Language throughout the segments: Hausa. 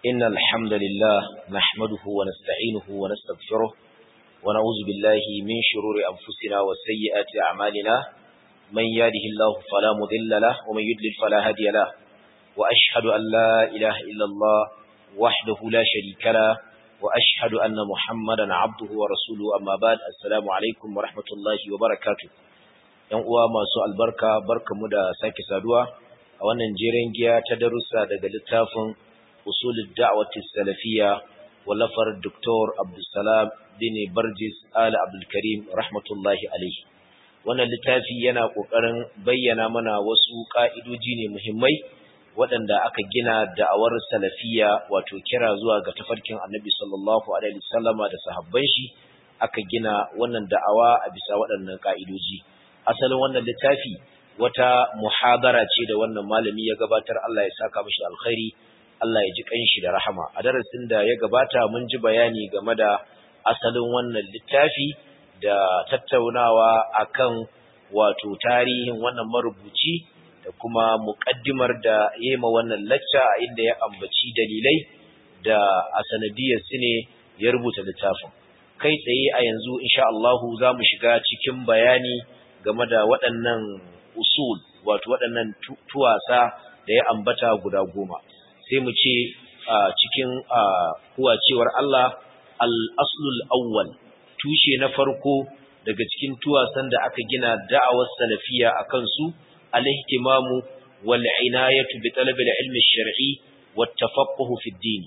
إن الحمد لله نحمده ونستعينه ونستغفره ونعوذ بالله من شرور أنفسنا وسيئات أعمالنا من يهده الله فلا مضل له ومن يضلل فلا هادي له وأشهد أن لا إله إلا الله وحده لا شريك له وأشهد أن محمدا عبده ورسوله أما بعد السلام عليكم ورحمة الله وبركاته ‘Yan uwa masu albarka barkamu da sake saduwa a wannan jeren giya ta darussa daga littafin usulul da'wati salafiyya wallafar Dr. Abdulsalam bin Barjis Al Abdul Karim rahmatullahi alaihi wannan littafi yana kokarin bayyana mana wasu ka'idoji ne muhimmai waɗanda aka gina da'awar salafiyya wato kira zuwa ga tafarkin Annabi sallallahu alaihi wasallama da sahabban shi aka gina wannan da'awa a bisa waɗannan ka'idoji asalin wannan littafi wata muhadara ce da wannan malami ya gabatar Allah ya saka mishi alkhairi Allah ya ji kanshi da rahama a darasin da ya gabata mun ji bayani game da asalin wannan littafi da tattaunawa akan wato tarihin wannan marubuci da kuma muƙaddimar da yema wannan lacca inda ya ambaci dalilai da a sanadiyar su ne ya rubuta littafin kai tsaye a yanzu insha Allah za mu shiga cikin bayani game da waɗannan usul wato waɗannan tuwasa da ya ambata guda goma sai mu ce cikin kuwacewar Allah al-aslul awwal tushe na farko daga cikin tuwasan da aka gina da'awar salafiya akan su al-ihtimamu wal inayatu bi talab al-ilm ash-shar'i wat tafaqquh fi ad-din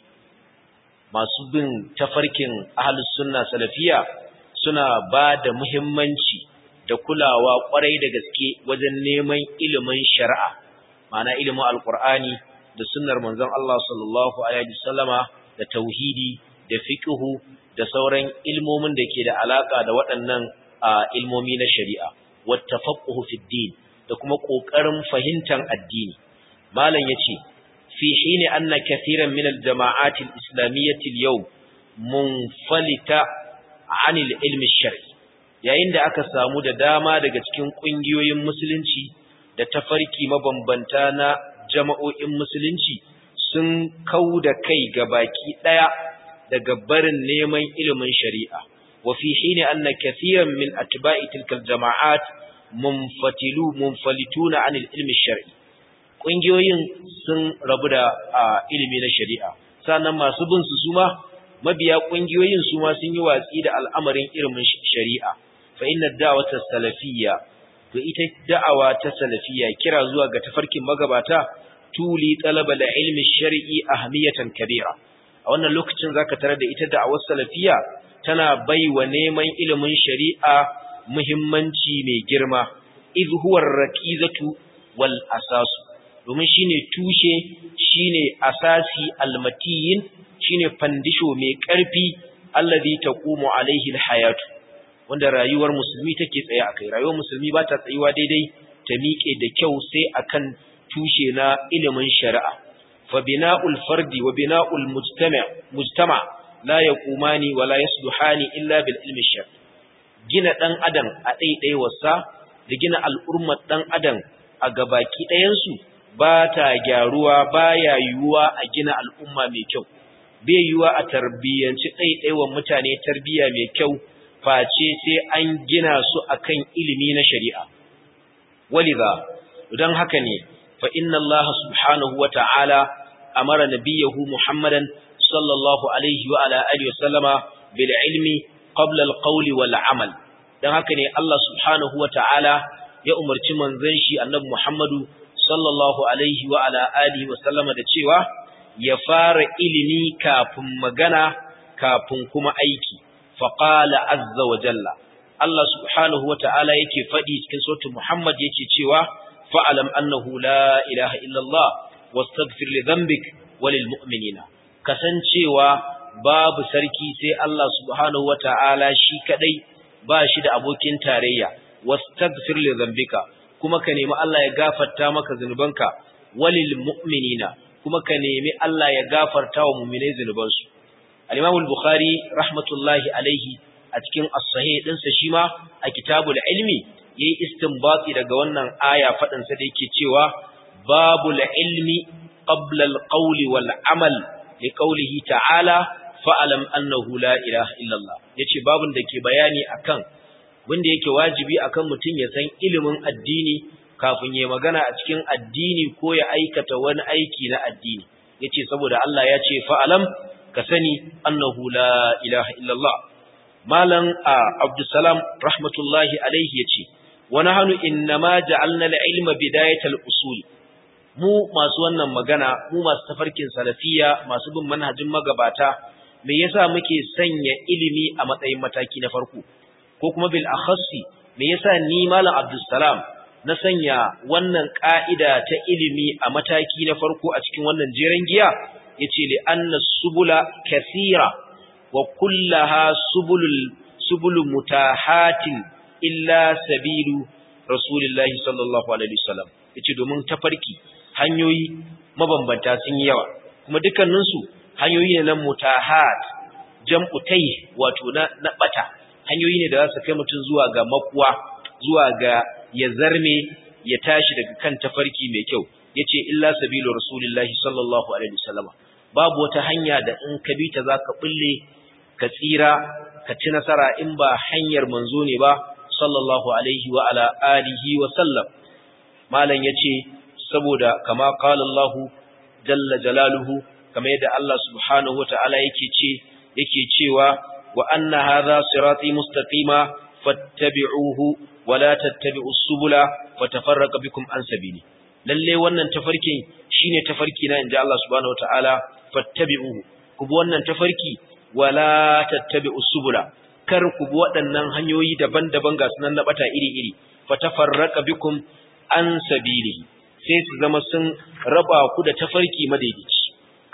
masu bin tafarkin ahlus sunna salafiya suna ba da muhimmanci da kulawa kwarai da gaske wajen neman ilimin shari'a ma'ana ilimin alqur'ani da sunnar manzon Allah sallallahu alaihi wasallama da tauhidi da fiqhu da sauran ilmomin da ke da alaka da waɗannan ilmomi na shari'a wat tafaqquhu fi din da kuma kokarin fahimtar addini malam yace fi hini anna kathiran min al-jama'at al-islamiyyah al-yawm munfalita 'an al-ilm shari yayin da aka samu da dama daga cikin kungiyoyin musulunci da tafarki mabambanta na jama'o'in musulunci sun kau da kai ga baki ɗaya daga barin neman ilimin shari'a wa fi hini anna kathiran min atba'i tilkal jama'at munfatilu munfalituna anil ilmi shar'i kungiyoyin sun rabu da ilimi na shari'a sannan masu bin su suma mabiya kungiyoyin suma sun yi watsi da al'amarin ilimin shari'a fa inna da'wata salafiyya to ita da'awa ta salafiyya kira zuwa ga tafarkin magabata tuli talaba da ilmi shar'i ahmiyatan kabira a wannan lokacin zaka tarar da ita da'awar salafiya tana baiwa neman ilimin shari'a muhimmanci mai girma iz huwa raqizatu wal asasu domin shine tushe shine asasi almatiyin shine fandisho mai karfi allazi taqumu alaihi alhayatu wanda rayuwar musulmi take tsaye akai rayuwar musulmi ba ta tsayuwa daidai ta miƙe da kyau sai akan tushe na ilimin shari'a fa bina'ul fardi wa bina'ul mujtama' mujtama la yaqumani wa la yasluhani illa bil ilmi shar gina dan adam a wasa da gina al'ummar dan adam a gabaki ɗayan su ba ta gyaruwa baya yiwuwa a gina al'umma mai kyau bai yiwuwa a tarbiyyanci ɗaiɗaiwan mutane tarbiyya mai kyau face sai an gina su akan ilimi na shari'a waliza don haka ne fa inna Allah subhanahu wa ta'ala amara nabiyahu Muhammadan sallallahu alaihi wa ala alihi wasallama bil ilmi qabla al qawli wal amal don haka ne Allah subhanahu wa ta'ala ya umarci manzon shi annabi Muhammadu sallallahu alaihi wa ala alihi wasallama da cewa ya fara ilimi kafin magana kafin kuma aiki faqala azza wa jalla Allah subhanahu wa ta'ala yake faɗi cikin sautin Muhammad yake cewa fa'alam annahu la ilaha illallah wastaghfir li dhanbik walil mu'minina kasancewa babu sarki sai Allah subhanahu wata'ala shi kadai ba shi da abokin tarayya wastaghfir li dhanbika kuma ka nemi Allah ya gafarta maka zunubanka walil mu'minina kuma ka nemi Allah ya gafarta wa mu'minai zunubansu al-Imam al-Bukhari rahmatullahi alaihi a cikin as-sahih dinsa shi ma a kitabul ilmi yayi istinbati daga wannan aya fadin sa da yake cewa babul ilmi qabla al-qawli wal amal li qawlihi ta'ala fa'alam annahu la ilaha illallah yace babun da ke bayani akan wanda yake wajibi akan mutum ya san ilimin addini kafin ya magana a cikin addini ko ya aikata wani aiki na addini yace saboda Allah ya ce fa'alam ka sani annahu la ilaha illallah malam abdussalam rahmatullahi alaihi yace wa nahnu innama ja'alna al-ilma bidayatal usul mu masu wannan magana mu masu tafarkin salafiya masu bin manhajin magabata me yasa muke sanya ilimi a matsayin mataki na farko ko kuma bil akhassi me yasa ni malam abdussalam na sanya wannan ka'ida ta ilimi a mataki na farko a cikin wannan jeren giya yace li anna subula kathira wa kullaha subulul subulu mutahatin illa sabilu rasulillahi sallallahu alaihi wasallam yace domin tafarki hanyoyi mabambanta sun yi yawa kuma dukkaninsu hanyoyi ne na mutahat jam'u tay wato na na bata hanyoyi ne da za su kai mutum zuwa ga makuwa zuwa ga ya zarme ya tashi daga kan tafarki mai kyau yace illa sabilu rasulillahi sallallahu alaihi wasallam babu wata hanya da in ka bi ta zaka bulle ka tsira ka ci nasara in ba hanyar manzo ne ba sallallahu alaihi wa ala alihi wa sallam malam yace saboda kama qala Allah jalla jalaluhu kamar yadda Allah subhanahu wataala yake ce yake cewa wa anna hadha sirati mustaqima fattabi'uhu wa la tattabi'us subula fatafarraqa bikum an sabili lalle wannan tafarkin shine tafarki na inji Allah subhanahu wataala fattabi'uhu ku bi wannan tafarki wa la tattabi'us subula kar ku bi waɗannan hanyoyi daban-daban ga sunan na bata iri-iri fatafarraqa bikum an sabili sai su zama sun raba ku da tafarki madaidaici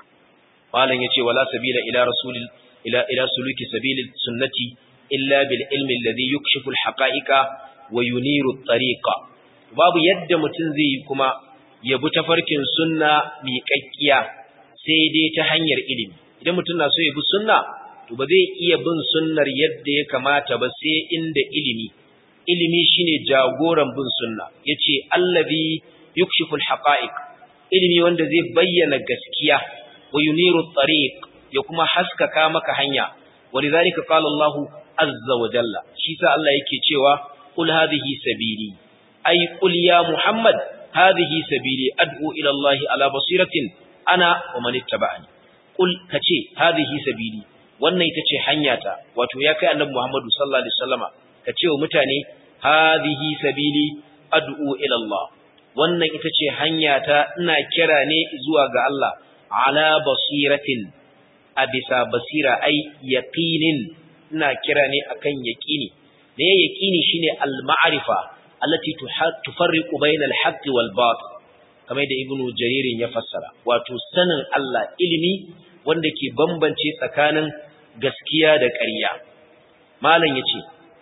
malam yace wala sabila ila rasulil ila ila suluki sabilil sunnati illa bil ilmi alladhi yukshifu al haqa'iqa wa yuniru at-tariqa babu yadda mutum zai yi kuma ya bi tafarkin sunna miƙaƙƙiya sai dai ta hanyar ilimi idan mutum na so ya bi sunna to ba zai iya bin sunnar yadda ya kamata ba sai inda ilimi ilimi shine jagoran bin sunna yace allazi yukshifu alhaqa'iq ilimi wanda zai bayyana gaskiya wa yuniru at-tariq ya kuma haskaka maka hanya walidhalika qala Allah azza wa jalla shi sa Allah yake cewa qul hadhihi sabili ay qul ya muhammad hadhihi sabili ad'u ila Allah ala basiratin ana wa man ittaba'ani qul kace hadhihi sabili wannan ita ce hanyata wato ya kai annabi Muhammadu sallallahu alaihi wasallama kace wa mutane hadhihi sabili ad'u ila Allah wannan ita ce hanyata ina kira ne zuwa ga Allah ala basiratin a bisa basira ai yaqinin ina kira ne akan yaqini ne yaqini shine al-ma'rifa allati tufarriqu bayna al-haqqi wal batil kamar da ibnu jaririn ya fassara wato sanin Allah ilimi wanda ke bambance tsakanin gaskiya da ƙarya malam yace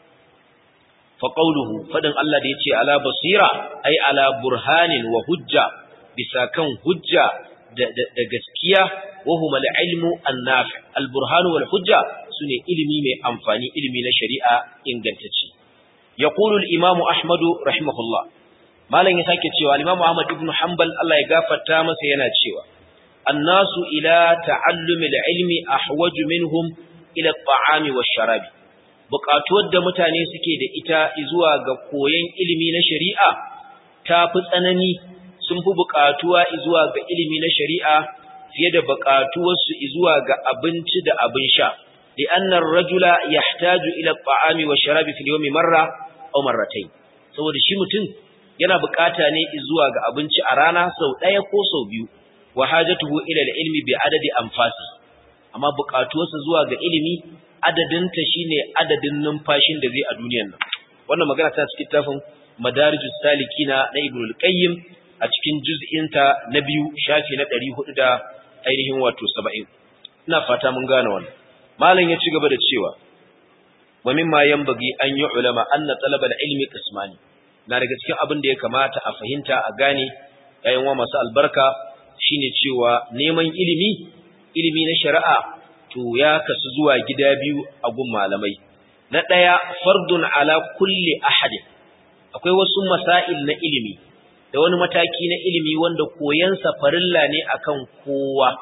fa qawluhu fadin Allah da yace ala basira ai ala burhanin wa hujja bisa kan hujja da, gaskiya wa huma al-ilmu an-nafi al-burhan wal hujja sune ilimi mai amfani ilimi na shari'a ingantacce yaqulu al-imam ahmad rahimahullah malam ya sake cewa al-imam ahmad ibn hanbal Allah ya gafarta masa yana cewa annasu ila ta'allumi al-ilmi ahwaju minhum ila at-ta'ami wash-sharabi buƙatuwar da mutane suke da ita zuwa ga koyon ilimi na shari'a ta fi tsanani sun fi buƙatuwa zuwa ga ilimi na shari'a fiye da buƙatuwarsu zuwa ga abinci da abin sha li annar rajula yahtaju ila at-ta'ami wash-sharabi fil yawmi marra aw marratayn saboda shi mutum yana buƙata ne zuwa ga abinci a rana sau ɗaya ko sau biyu wa hajatuhu ila al-ilmi bi adadi anfasi amma buƙatuwarsa zuwa ga ilimi adadinta shine adadin numfashin da zai a duniyar nan wannan magana ta cikin tafin madarijus salikina na ibnu al-qayyim a cikin juz'inta na biyu shafi na 400 da ainihin wato 70 ina fata mun gane wannan malam ya ci gaba da cewa wa mimma yanbaghi an yu'lama anna talab al-ilmi qismani na daga cikin abin da ya kamata a fahimta a gane yayin wa masu albarka shine cewa neman ilimi ilimi na shari'a to ya kasu zuwa gida biyu a gun malamai na ɗaya fardun ala kulli ahadin akwai wasu masail na ilimi da wani mataki na ilimi wanda koyansa farilla ne akan kowa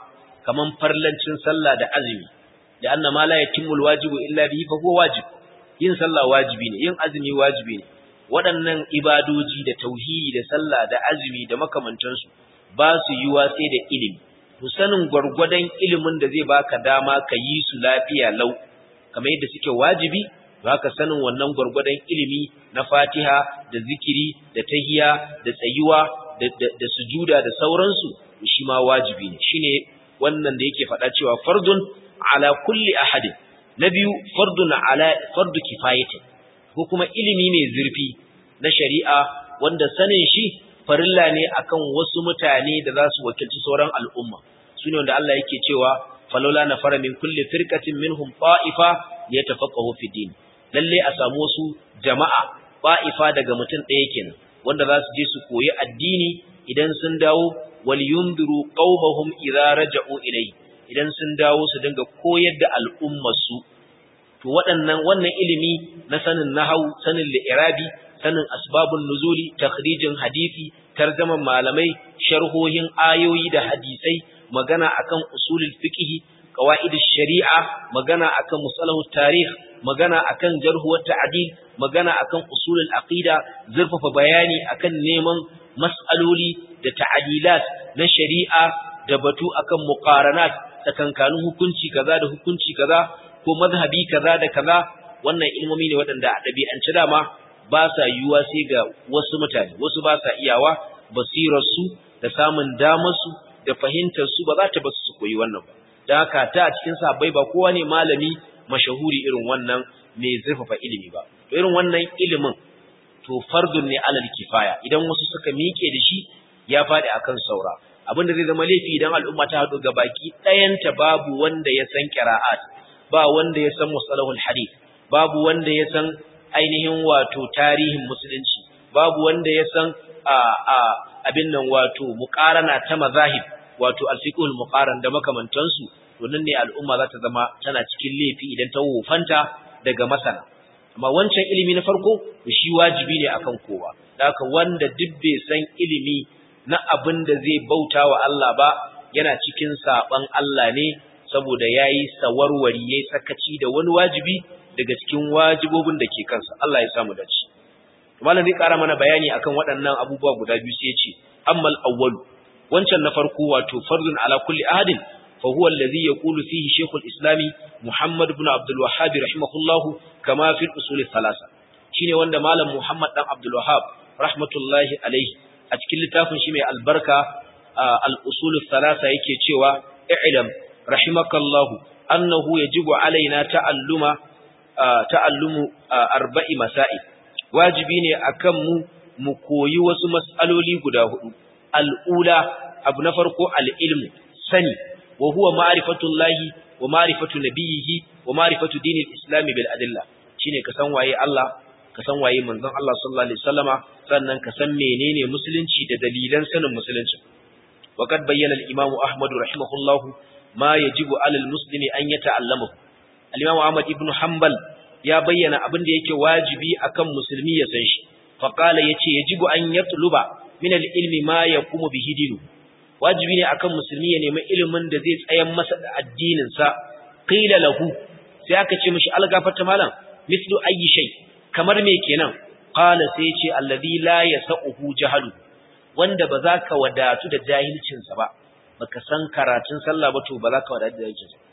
kaman farlancin sallah da azumi da anna ma la yatimmu alwajibu illa bihi fa huwa wajib yin sallah wajibi ne yin azumi wajibi ne waɗannan ibadoji da tauhidi da sallah da azumi da makamantansu ba su yiwa sai da ilimi to sanin gwargwadon ilimin da zai baka dama ka yi su lafiya lau kamar yadda suke wajibi haka sanin wannan gwargwadon ilimi na Fatiha da zikiri da tahiya da tsayuwa da, da, da sujuda da sauransu shi ma wajibi ne shine wannan da yake faɗa cewa fardun ala kulli ahadin na biyu fardun ala fardu kifayatin ko kuma ilimi mai zurfi na shari'a wanda sanin shi farilla ne akan wasu mutane da za su wakilci sauran al'umma sune wanda Allah yake cewa falola na fara min kulli firqatin minhum ta'ifa yatafaqahu fi din lalle a samu wasu jama'a ta'ifa daga mutum ɗaya kenan wanda za su je su koyi addini idan sun dawo wal yundiru qaumahum idza raja'u ilayhi idan sun dawo su dinga koyar da al'ummar su to waɗannan wannan ilimi na sanin nahau sanin li'irabi sanin asbabun nuzuli takhrijin hadisi tarjaman malamai sharhohin ayoyi da hadisai magana akan usulul fiqh qawaidish shari'a magana akan musalahut tarikh magana akan jarh wa ta'dil magana akan usulul aqida zurfafa bayani akan neman mas'aloli da ta'dilat na shari'a da batu akan muqaranat tsakankanin hukunci kaza da hukunci kaza ko mazhabi kaza da kaza wannan ilmomi ne waɗanda a ɗabi'ance dama ba sa yiwuwa sai ga wasu mutane wasu ba sa iyawa basirarsu da samun damarsu da fahimtarsu ba za ta basu su koyi wannan ba da haka ta a cikin sahabbai ba kowa ne malami mashahuri irin wannan mai zurfafa ilimi ba to irin wannan ilimin to fardun ne alal kifaya idan wasu suka miƙe da shi ya faɗi akan saura abin da zai zama laifi idan al'umma ta haɗu ga baki ɗayanta babu wanda ya san qira'at ba wanda ya san musalahul hadith babu wanda ya san ainihin wato tarihin musulunci babu wanda ya san a a abin nan wato muqarana ta mazahib wato alfiqhul muqaran da makamantansu to nan ne al'umma za ta zama tana cikin laifi idan ta wofanta daga masana amma wancan ilimi na farko shi wajibi ne akan kowa haka wanda duk bai san ilimi na abin da zai bauta wa Allah ba yana cikin saban Allah ne saboda yayi sawarwari yayi sakaci da wani wajibi daga cikin wajibobin da ke kansa Allah ya samu dace malam zai kara mana bayani akan waɗannan abubuwa guda biyu sai ya ce ammal awwal wancan na farko wato fardun ala kulli ahadin fa huwa alladhi yaqulu fihi shaykhul islami muhammad ibn abdul wahhab rahimahullah kama fi usul thalatha shine wanda malam muhammad dan abdul wahhab rahmatullahi alaihi a cikin littafin shi mai albarka al usul thalatha yake cewa i'lam rahimakallahu annahu yajibu alaina ta'alluma ta'allumu arba'i masail wajibi ne akan mu mu koyi wasu mas'aloli guda hudu al'ula abu na farko al'ilmu sani wa huwa ma'rifatullahi wa ma'rifatu nabiyhi wa ma'rifatu dinil islami bil adilla shine ka san waye Allah ka san waye manzon Allah sallallahu alaihi wasallama sannan ka san menene musulunci da dalilan sanin musulunci وقد بين الإمام أحمد رحمه الله ما يجب على المسلم أن يتعلمه الإمام أحمد ابن حنبل ya bayyana abin da yake wajibi akan musulmi ya san shi faqala yace yajibu an yatluba min al-ilmi ma yaqumu bihi dinu wajibi ne akan musulmi ya nemi ilimin da zai tsayan masa da addinin sa qila lahu sai aka ce mishi algafata malam mislu ayi shay kamar me kenan qala sai yace alladhi la yasauhu jahalu wanda ba za ka wadatu da jahilcin sa ba baka san karatun sallah ba to ba za ka wadatu da jahilcin sa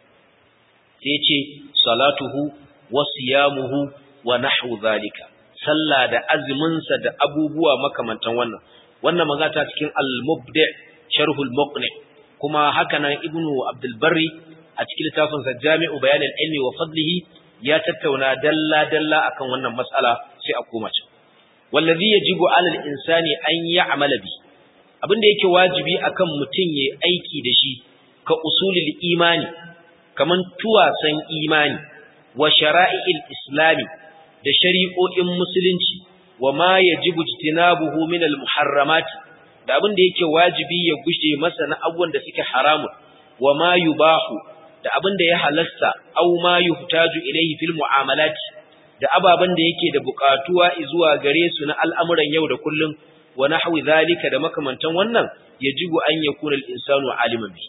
sai yace salatuhu wasiyamuhu wa nahwu zalika sallah da azuminsa da abubuwa makamantan wannan wannan magana ta cikin al-mubdi' sharh al-muqni kuma haka nan ibnu abdul barri a cikin littafin sa jami'u bayan al-ilmi wa fadlihi ya tattauna dalla dalla akan wannan mas'ala sai a koma can wallazi yajibu 'ala al-insani an ya'mala bi abinda yake wajibi akan mutum yayi aiki da shi ka usulul imani kaman tuwasan imani wa shara'i'il islami da shari'o'in musulunci wa ma yajibu jitinabuhu min al-muharramat da abin da yake wajibi ya gushe masa na abubuwan da suke haramun wa ma yubahu da abin da ya halasta aw ma yuhtaju ilayhi fil mu'amalat da ababan da yake da buƙatuwa zuwa gare su na al'amuran yau da kullum wa nahwi zalika da makamantan wannan yajibu an yakuna al-insanu aliman bi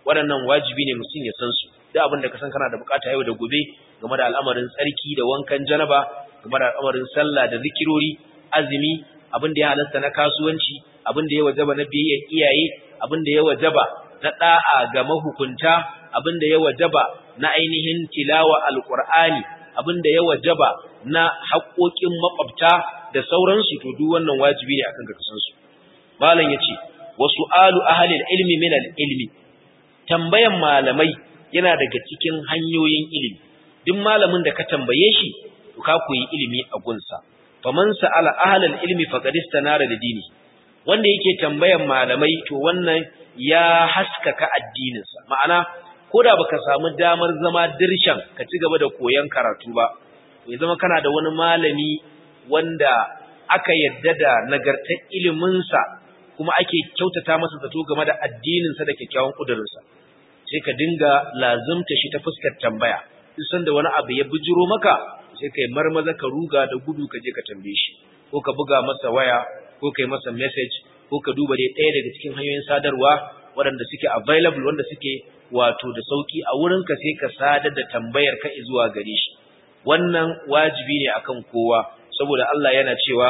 waɗannan wajibi ne mutum ya san su duk abin da ka san kana da bukata yau da gobe game da al'amarin tsarki da wankan janaba game da al'amarin sallah da zikirori azumi abin da ya halasta na kasuwanci abin da ya wajaba na biyayyar iyaye abin da ya wajaba na da'a ga mahukunta abin da ya wajaba na ainihin tilawa alqur'ani abin da ya wajaba na haƙoƙin makwabta da sauransu to duk wannan wajibi ne akan ka san su malam yace wa su'alu ahli ilmi min al-ilmi tambayan malamai yana daga cikin hanyoyin ilimi duk malamin da ka tambaye shi to ka koyi ilimi a gunsa faman sa'ala ahli ilmi faqad istanara da dini wanda yake tambayan malamai to wannan ya haskaka addininsa ma'ana koda baka samu damar zama dirshan ka ci gaba da koyon karatu ba to ya zama kana da wani malami wanda aka yadda da nagartar iliminsa kuma ake kyautata masa zato game da addininsa da kyakkyawan kudurinsa sai ka dinga lazumta shi ta fuskar tambaya duk sanda wani abu ya bijiro maka sai kai marmaza ka ruga da gudu ka je ka tambaye shi ko ka buga masa waya ko kai masa message ko ka duba dai ɗaya daga cikin hanyoyin sadarwa waɗanda suke available wanda suke wato da sauki a wurinka sai ka sadar da tambayar ka zuwa gare shi wannan wajibi ne akan kowa saboda Allah yana cewa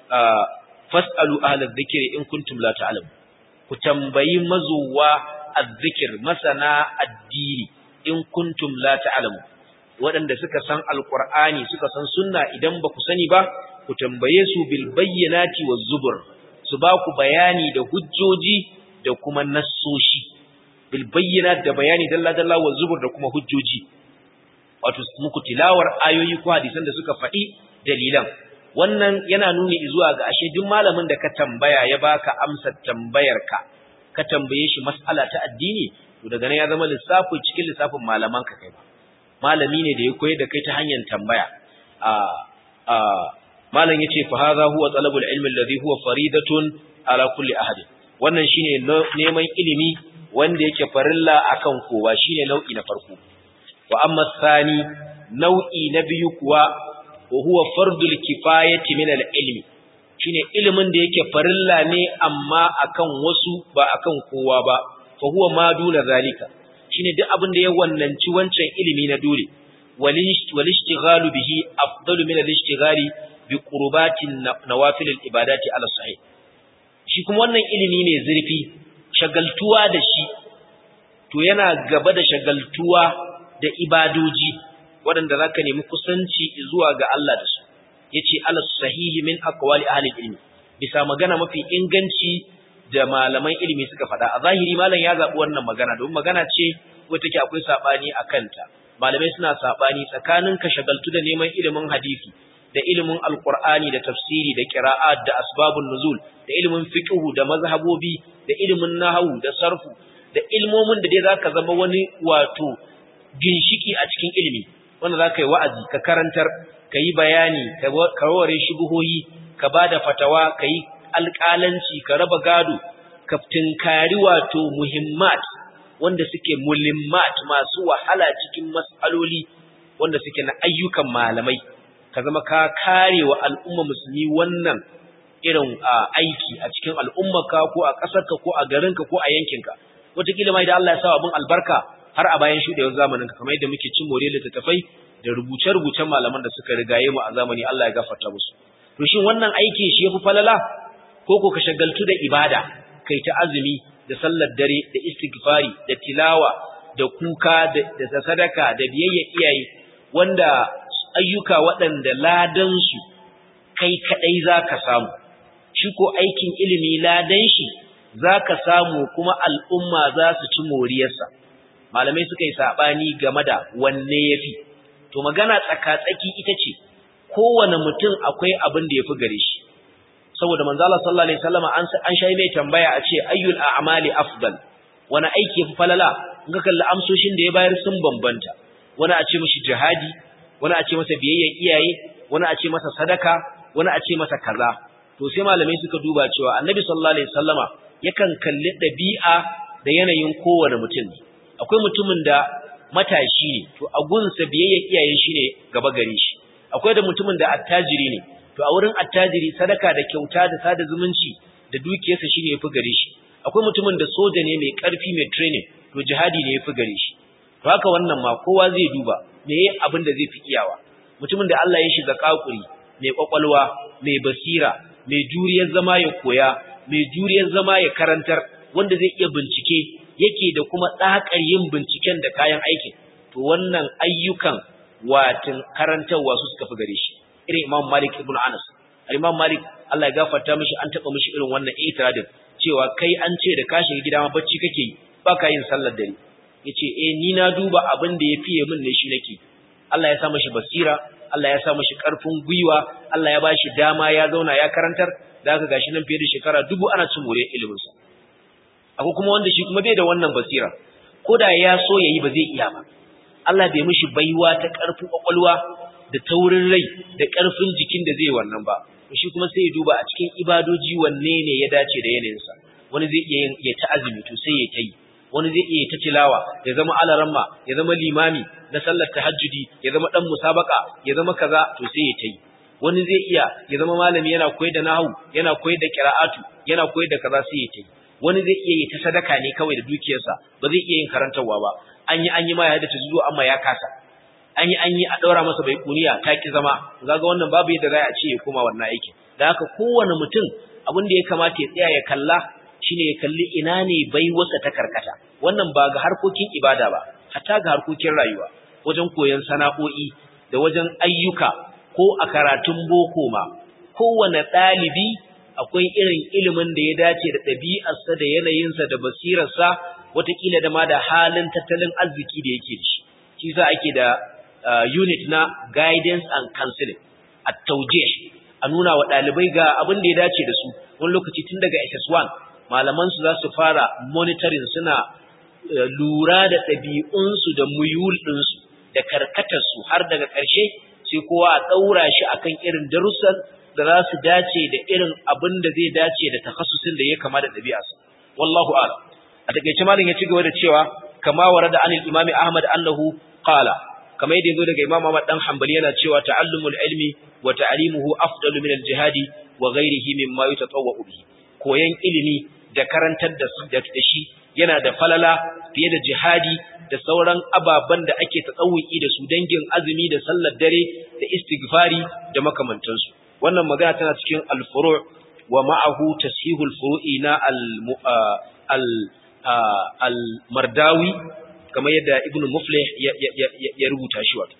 fas'alu ahla dhikri in kuntum la ta'lamun ku tambayi mazuwa azzikir masana addini in kuntum la ta'lamun waɗanda suka san alqur'ani suka san sunna idan ba ku sani ba ku tambaye su bil bayyinati waz zubur su ba ku bayani da hujjoji da kuma nassoshi bil bayyinat da bayani dalla dalla waz zubur da kuma hujjoji wato muku tilawar ayoyi ko hadisan da suka faɗi dalilan wannan yana nuni zuwa ga ashe duk malamin da ka tambaya ya baka amsar tambayarka ka tambaye shi mas'ala ta addini to daga nan ya zama lissafi cikin lissafin malaman ka kai ba malami ne da ya koyar da kai ta hanyar tambaya a a malam yace fa hadha huwa talabul ilmi alladhi huwa faridatun ala kulli ahad wannan shine neman ilimi wanda yake farilla akan kowa shine nau'i na farko wa amma thani nau'i na biyu kuwa wa huwa fardul kifayati min al-ilmi shine ilimin da yake farilla ne amma akan wasu ba akan kowa ba fa huwa ma duna zalika shine duk abin da ya wannanci wancan ilimi na dole wal ishtighalu bihi afdalu min al-ishtighali bi qurbatin nawafil al-ibadati ala sahih shi kuma wannan ilimi ne zurfi shagaltuwa da shi to yana gaba da shagaltuwa da ibadoji waɗanda za ka nemi kusanci zuwa ga Allah da su ya ce alas sahihi min akwali ahalin ilmi bisa magana mafi inganci da malaman ilimi suka faɗa a zahiri malam ya zaɓi wannan magana domin magana ce wata take akwai saɓani a kanta malamai suna saɓani tsakanin ka shagaltu da neman ilimin hadisi da ilimin alqur'ani da tafsiri da qira'at da asbabun nuzul da ilimin fiqhu da mazhabobi da ilimin nahwu da sarfu da ilmomin da dai zaka zama wani wato ginshiki a cikin ilimi wanda zaka yi wa'azi ka karantar ka yi bayani ka warware shubuhoyi ka bada fatawa ka yi alƙalanci ka raba gado ka tinkari wato muhimmat wanda suke mulimmat masu wahala cikin mas'aloli wanda suke na ayyukan malamai ka zama ka kare wa al'umma musulmi wannan irin aiki a cikin al'ummarka ko a ƙasarka ko a garinka ko a yankinka wataƙila ma idan Allah ya sa abin albarka har a bayan shuɗewar zamaninka kamar yadda muke cin more littattafai da rubuce-rubucen malaman da suka rigaye mu a zamani Allah ya gafarta musu to shin wannan aiki shi yafi falala ko ko ka shagaltu da ibada kai ta azumi da sallar dare da istighfari da tilawa da kuka da sadaka da biyayya iyaye wanda ayyuka waɗanda ladan su kai kadai zaka samu shi ko aikin ilimi ladan shi zaka samu kuma al'umma za su ci moriyarsa malamai suka yi sabani game da wanne yafi to magana tsaka-tsaki ita ce kowane mutum akwai abin da yafi gare shi saboda manzo Allah sallallahu alaihi wasallam an an shayi mai tambaya a ce ayyul a'mali afdal wani aiki yafi falala in ka kalli amsoshin da ya bayar sun bambanta wani a ce mishi jihadi wani a ce masa biyayya iyaye wani a ce masa sadaka wani a ce masa kaza to sai malamai suka duba cewa annabi sallallahu alaihi wasallama yakan kalli dabi'a da yanayin kowane mutum akwai mutumin da matashi ne to a gunsa biyayya iyaye shine gaba gare shi akwai da mutumin da attajiri ne to a wurin attajiri sadaka da kyauta da sada zumunci da dukiyarsa shine yafi gare shi akwai mutumin da soja ne mai karfi mai training to jihadi ne yafi gare shi to haka wannan ma kowa zai duba me yayin abin da zai fi iyawa mutumin da Allah ya shi zakakuri mai kwakwalwa mai basira mai juriyar zama ya koya mai juriyar zama ya karantar wanda zai iya bincike yake da kuma tsakar yin binciken da kayan aikin to wannan ayyukan watin karantarwa su suka fi gare shi irin Imam Malik ibn Anas Imam Malik Allah ya gafarta mishi an taba mishi irin wannan itiradin cewa kai an ce da ka shiga gida ma bacci kake yi baka yin sallar dare yace eh ni na duba abin da ya fiye min ne shi nake Allah ya sa mishi basira Allah ya sa mishi karfin gwiwa Allah ya bashi dama ya zauna ya karantar da haka gashi nan fiye da shekara dubu ana cin more ilimin sa akwai kuma wanda shi kuma bai da wannan basira ko da ya so yayi ba zai iya ba Allah bai mishi baiwa ta karfin kwakwalwa da taurin rai da karfin jikin da zai wannan ba shi kuma sai ya duba a cikin ibadoji wanne ne ya dace da yanayinsa wani zai iya ya ta azumi to sai ya tai wani zai iya ta tilawa ya zama alaramma ya zama limami na sallar tahajjudi ya zama dan musabaka ya zama kaza to sai ya tai wani zai iya ya zama malami yana koyar da nahwu yana koyar da qira'atu yana koyar da kaza sai ya tai wani zai iya yi ta sadaka ne kawai da dukiyarsa ba zai iya yin karantarwa ba an yi an yi ma ya da ta zuwa amma ya kasa an yi an yi a ɗaura masa bai kuniya ta ki zama zaga wannan babu yadda za a ce ya koma wannan aikin da haka kowane mutum abin da ya kamata ya tsaya ya kalla shine ya kalli ina ne bai wasa ta karkata wannan ba ga harkokin ibada ba hatta ga harkokin rayuwa wajen koyon sana'o'i da wajen ayyuka ko a karatun boko ma kowane ɗalibi akwai irin ilimin da ya dace da ɗabi'arsa da yanayinsa da basirarsa wataƙila da ma da halin tattalin arziki da yake da shi shi sa ake da Uh, unit na guidance and counseling a tauje a nuna wa ɗalibai ga abin da ya dace da su wani lokaci tun daga SS1 malaman su za su fara monitoring suna uh, lura da ɗabi'unsu da muyul ɗinsu da karkatarsu har daga ƙarshe sai kowa a ɗaura shi akan irin darussan da za su dace da irin abin da zai dace da takhassusin da ya kama da ɗabi'arsa wallahu a'lam a takeice malam ya ci gaba da cewa kama warada anil imami ahmad annahu qala kamar yadda yazo daga Imam Ahmad dan Hanbali yana cewa ta'allumul ilmi wa ta'limuhu afdalu min al-jihadi wa ghayrihi mimma yutatawwa'u bihi koyan ilimi da karantar da da shi yana da falala fiye da jihadi da sauran ababan da ake tsawuki da su dangin azumi da sallar dare da istighfari da makamantansu wannan magana tana cikin al-furu' wa ma'ahu tashihul furu'i na al al-mardawi kamar yadda ibnu muflih ya rubuta shi wato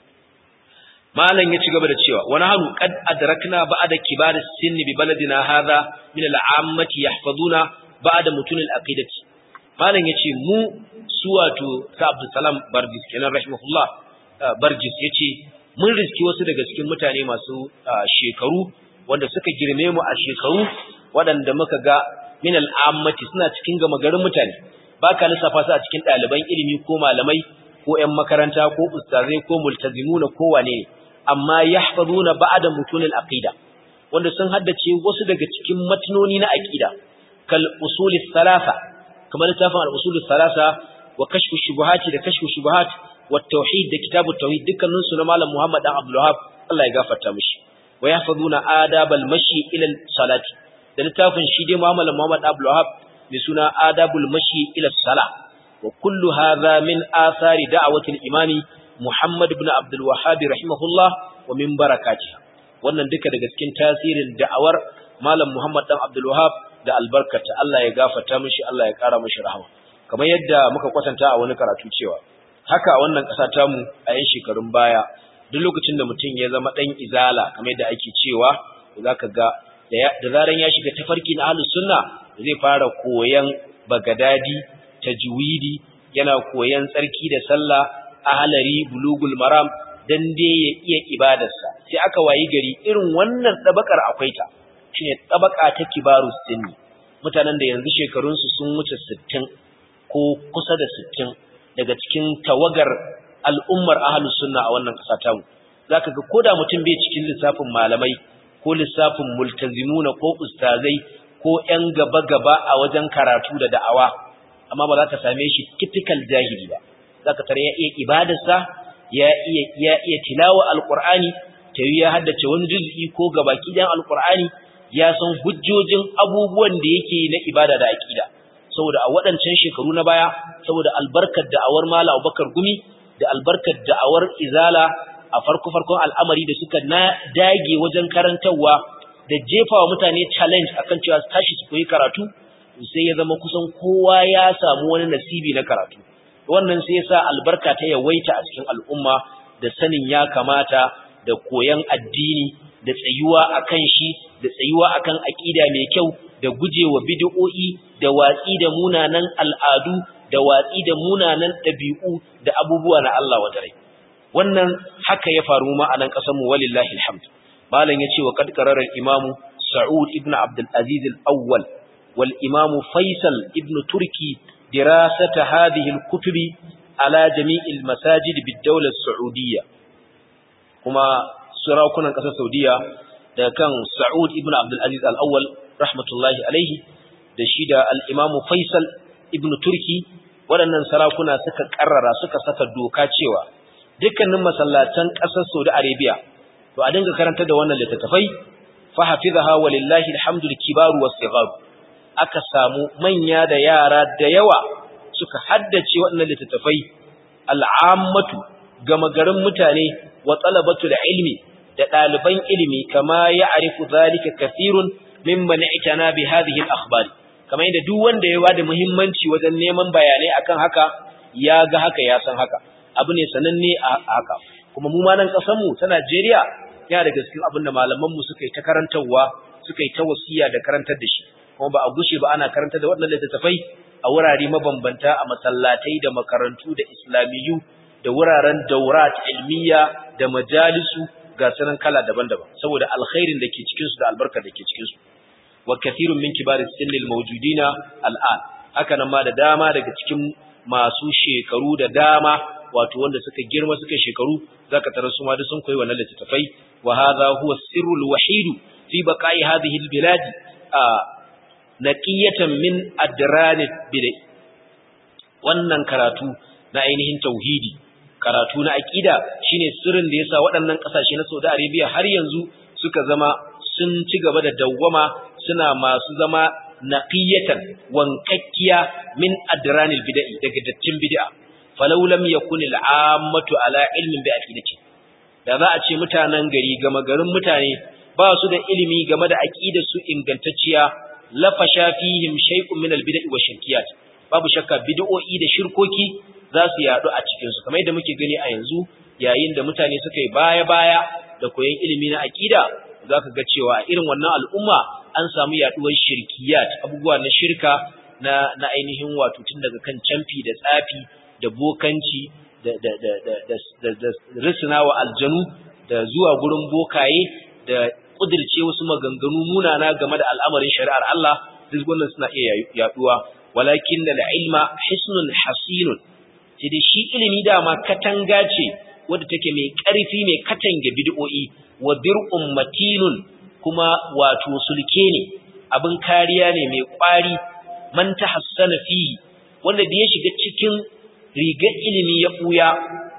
malam ya ci gaba da cewa wani hanu qad adrakna ba'da kibar sinni bi baladina hadha min al'ammati yahfazuna ba'da mutun al-aqidati malam yace mu su wato sa Abdul Salam Barjis kenan rahimahullah Barjis yace mun riski wasu daga cikin mutane masu shekaru wanda suka girme mu a shekaru waɗanda muka ga min al'ammati suna cikin gama garin mutane ba ka lissafa su a cikin ɗaliban ilimi ko malamai ko ‘yan makaranta ko ustazai ko multazimuna ko wane ne amma ya na ba'ada mutunin aƙida wanda sun haddace wasu daga cikin matinoni na aƙida kal usulis salasa kamar littafin al usulis salasa wa kashfu shubuhati da kashfu shubuhat wa tauhid da kitabu tauhid dukkanin su na malam Muhammad dan Abdul Wahab Allah ya gafarta mishi wa yahfazuna adabal mashi ila salati da littafin shi dai Muhammad Muhammad Abdul Wahab mai suna adabul mashi ila sala wa kullu hadha min athari da'wati al-imami Muhammad ibn Abdul Wahhab rahimahullah wa min barakatiha wannan duka daga cikin tasirin da'awar Malam Muhammad dan Abdul Wahhab da albarkata Allah ya gafarta mishi Allah ya kara mishi rahama kamar yadda muka kwatanta a wani karatu cewa haka a wannan ƙasa tamu a yan shekarun baya duk lokacin da mutum ya zama dan izala kamar yadda ake cewa zaka ga da zaran ya shiga tafarki na ahlus sunna zai fara koyan bagadadi tajwidi yana koyan tsarki da sallah ahlari bulugul maram dan dai ya iya ibadarsa sai aka wayi gari irin wannan tabakar akwai ta shine tabaka ta kibaru sinni mutanen da yanzu shekarun su sun wuce 60 ko kusa da 60 daga cikin tawagar al'ummar ahlus sunna a wannan kasa tamu zaka ga koda mutum bai cikin lissafin malamai ko lissafin multazimuna ko ustazai ko ‘yan gaba-gaba a wajen karatu da da'awa, amma ba za ka same shi typical jahili ba, za ka tare ya iya ibadarsa, ya iya, ya iya tilawa alƙur'ani, ta yi ya haddace wani juz'i ko gabaki ɗayan alƙur'ani, ya san hujjojin abubuwan da yake na ibada da aƙida. saboda a waɗancan shekaru na baya saboda albarkar da'awar Malam Abubakar Gumi da albarkar da'awar Izala a farko farkon al'amari da suka na dage wajen karantarwa da jefawa mutane challenge akan cewa su tashi su koyi karatu sai ya zama kusan kowa ya samu wani nasibi na karatu wannan sai ya sa albarka ta yawaita a cikin al'umma da sanin ya kamata da koyan addini da tsayuwa akan shi da tsayuwa akan aqida mai kyau da gujewa bid'o'i da watsi da munanan al'adu da watsi da munanan dabi'u da abubuwa na Allah wa dare wannan haka ya faru ma a nan kasar mu walillahi alhamd malam yace wa qad qarara al-imam Sa'ud ibn Abdul Aziz al-Awwal wal imam Faisal ibn Turki dirasata hadhihi al-kutubi ala jami'il masajid bid-dawla as-Saudiyyah kuma sarakunan ƙasar Saudiya da kan Sa'ud ibn Abdul Aziz al-Awwal rahmatullahi alaihi da shi da al-Imam Faisal ibn Turki waɗannan sarakuna suka karrara suka saka doka cewa dukkanin masallatan ƙasar Saudi Arabia to a dinga karanta da wannan littattafai fa hafizaha walillahi alhamdu kibaru was-sighar aka samu manya da yara da yawa suka haddace waɗannan littattafai al'ammatu gama garin mutane wa talabatul ilmi da ɗaliban ilimi kama ya arifu zalika kathirun mimman itana bi hadhihi al-akhbari kamar yadda duk wanda ya bada muhimmanci wajen neman bayanai akan haka ya ga haka ya san haka abu ne sananne a haka kuma mu ma nan kasar mu ta Najeriya yana da cikin abin da malaman mu suka yi ta karantarwa suka yi ta wasiya da karantar da shi kuma ba a gushe ba ana karantar da waɗannan littattafai a wurare mabambanta a masallatai da makarantu da islamiyu da wuraren daurat ilmiya da majalisu ga sanan kala daban-daban saboda alkhairin da ke cikin su da albarkar da ke cikin su wa kathirun min kibaris sinnil mawjudina al'an haka nan ma da dama daga cikin masu shekaru da dama wato wanda suka girma suka shekaru zaka tarar su ma duk sun koyi wannan littattafai wa hadha huwa sirrul wahid fi baqa'i hadhihi albilad naqiyatan min adranid bidai wannan karatu na ainihin tauhidi karatu na aqida shine sirrin da yasa waɗannan ƙasashe na Saudi Arabia har yanzu suka zama sun ci gaba da dawwama suna masu zama naqiyatan wankakkiya min adranil bid'i daga dattin bid'a falau lam yakun al'ammatu ala ilmin bi aqidati da za a ce mutanen gari gama garin mutane ba su da ilimi game da aqidar su ingantacciya lafasha fihim shay'un min al-bid'i wa shirkiyat babu shakka bid'o'i da shirkoki za su yadu a cikin su kamar yadda muke gani a yanzu yayin da mutane suka yi baya-baya da koyon ilimi na aqida zaka ga cewa a irin wannan al'umma an samu yaduwar shirkiyat abubuwa na shirka na na ainihin wato tun daga kan camfi da tsafi da bokanci da da da da da, da risnawa aljanu da zuwa gurin bokaye da kudirce wasu maganganu munana game da al'amarin shari'ar Allah duk wannan suna iya yaduwa walakin da ilma hisnun hasinun sai dai shi ilimi dama katanga ce wadda take mai ƙarfi mai katange bid'o'i wa dir'un matinun kuma wato sulke ne abin kariya ne mai ƙwari man tahassana fihi wanda da ya shiga cikin rigar ilimi ya buya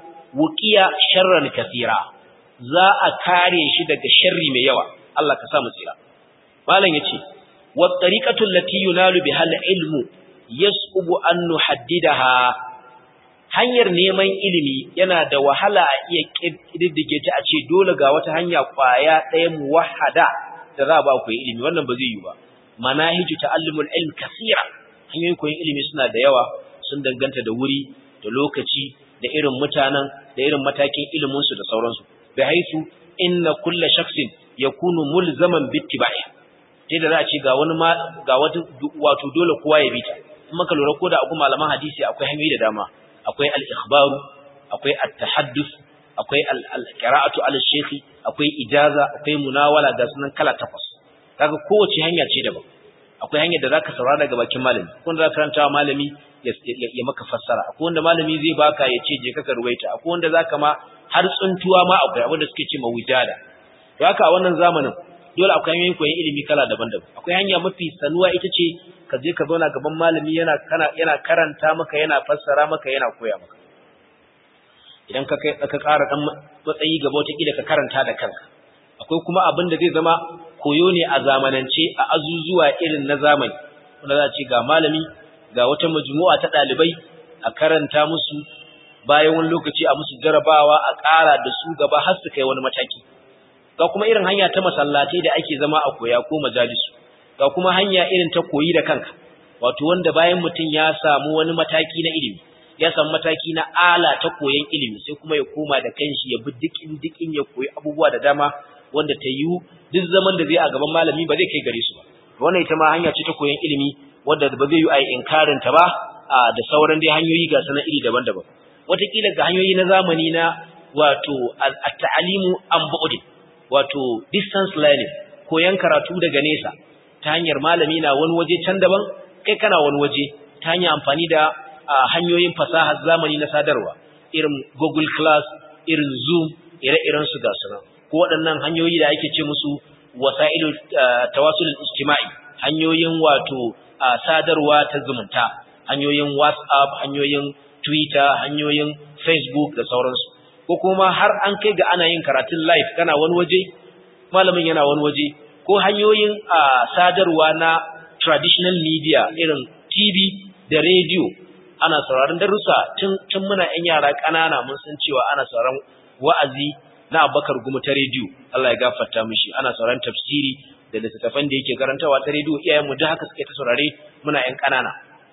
wuqiya sharran kathira za a kare shi daga sharri mai yawa Allah ka sa mu tsira malam yace wa tariqatu allati yunalu biha al-ilmu yas'ubu an nuhaddidaha hanyar neman ilimi yana da wahala a iya kididdige ta a ce dole ga wata hanya kwaya ɗaya muwahhada da za a ba ku ilimi wannan ba zai yi ba manahiju ta'allumul ilm kaseera hanyoyin koyon ilimi suna da yawa sun danganta da wuri da lokaci da irin mutanen da irin matakin ilimin su da sauransu bi haisu inna kulla shakhsin yakunu mulzaman bittiba'i sai da za a ce ga wani ma ga wata wato dole kowa ya bi ta in maka lura ko da akwai malaman hadisi akwai hanyoyi da dama akwai al-ikhbaru akwai at-tahaddus akwai al-qira'atu al-shaykh akwai ijaza akwai munawala ga sunan kala takwas kaga kowace hanya ce daban akwai hanyar da zaka saurara daga bakin malami ko wanda zaka karanta malami ya maka fassara akwai wanda malami zai baka ya ce je ka ruwaita akwai wanda zaka ma har tsuntuwa ma akwai abin da suke ce ma wujada to haka a wannan zamanin dole akwai hanyoyin koyon ilimi kala daban-daban akwai hanya mafi sanuwa ita ce ka je ka zauna gaban malami yana kana yana karanta maka yana fassara maka yana koya maka idan ka kai ka ƙara dan matsayi gaba wata kila ka karanta da kanka akwai kuma abin da zai zama koyo ne a zamanance a azuzuwa irin na zamani wanda za a ce ga malami ga wata majmu'a ta ɗalibai a karanta musu bayan wani lokaci a musu jarabawa a ƙara da su gaba har su kai wani mataki ga kuma irin hanya ta masallatai da ake zama a koya ko majalisu ga kuma hanya irin ta koyi da kanka wato wanda bayan mutum ya samu wani mataki na ilimi ya samu mataki na ala ta koyon ilimi sai kuma ya koma da kanshi ya bi dikin dikin ya koyi abubuwa da dama wanda ta yiwu duk zaman da zai a gaban malami ba zai kai gare su ba wannan ita ma hanya ce ta koyon ilimi wanda ba zai yi a inkarin ta ba da sauran dai hanyoyi ga sanan iri daban-daban wataƙila ga hanyoyi na zamani na wato at-ta'alimu an bu'd wato distance learning koyon karatu daga nesa ta hanyar malami na wani waje can daban kai kana wani waje ta hanyar amfani da hanyoyin fasahar zamani na sadarwa irin Google Class irin Zoom ire-iren su ga sunan ko waɗannan hanyoyi da ake ce musu wasailu tawasul ijtima'i hanyoyin wato sadarwa ta zumunta hanyoyin WhatsApp hanyoyin Twitter hanyoyin Facebook da sauransu ko kuma har an kai ga ana yin karatun live kana wani waje malamin yana wani waje ko hanyoyin sadarwa na traditional media irin TV da radio ana sauraron darussa tun tun muna ƴan yara ƙanana mun san cewa ana sauraron wa'azi na Abubakar Gumu ta radio Allah ya gafarta mishi ana sauraron tafsiri da littattafan da yake karantawa ta radio iyayen mu da haka suke ta saurare muna ƴan ƙanana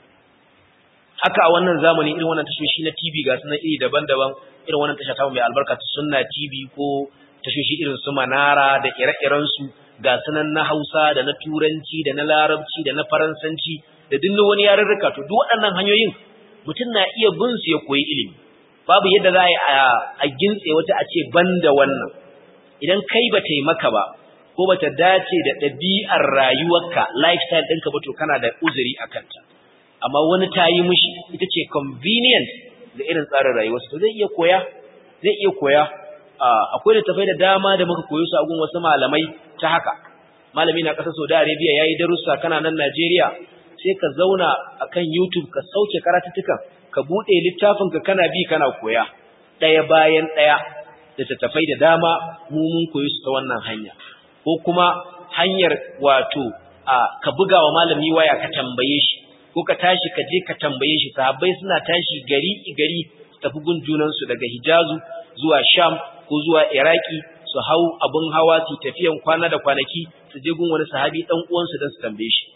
haka a wannan zamani irin wannan tashoshi na TV ga sunan iri daban-daban irin wannan tasha ta mai albarka ta Sunna TV ko tashoshi irin su Manara da ire-iren su ga sunan na Hausa da na Turanci da na Larabci da na Faransanci da duk wani yarurruka to duk waɗannan hanyoyin mutum na iya bin su ya koyi ilimi babu yadda za a gintse wata a ce banda wannan idan kai ba ta yi maka ba ko ba ta dace da ɗabi'ar rayuwarka lifestyle ɗinka ba to kana da uzuri a kanta amma wani ta yi mishi ita ce convenient da irin tsarin rayuwarsa to zai iya koya zai iya koya akwai littafai da dama da muka koyo su a gun wasu malamai ta haka malami na ƙasar Saudi Arabia yayi darussa kana nan Najeriya sai ka zauna akan YouTube ka sauke karatuttukan ka bude littafin ka kana bi kana koya daya bayan daya da tattafai da dama mu mun koyi su ta wannan hanya ko kuma hanyar wato ka buga wa malami waya ka tambaye shi ko ka tashi ka je ka tambaye shi sahabbai suna tashi gari gari su tafi gun junansu daga Hijazu zuwa Sham ko zuwa Iraki su hau abin hawa su tafiyan kwana da kwanaki su je gun wani sahabi dan uwansu don su tambaye shi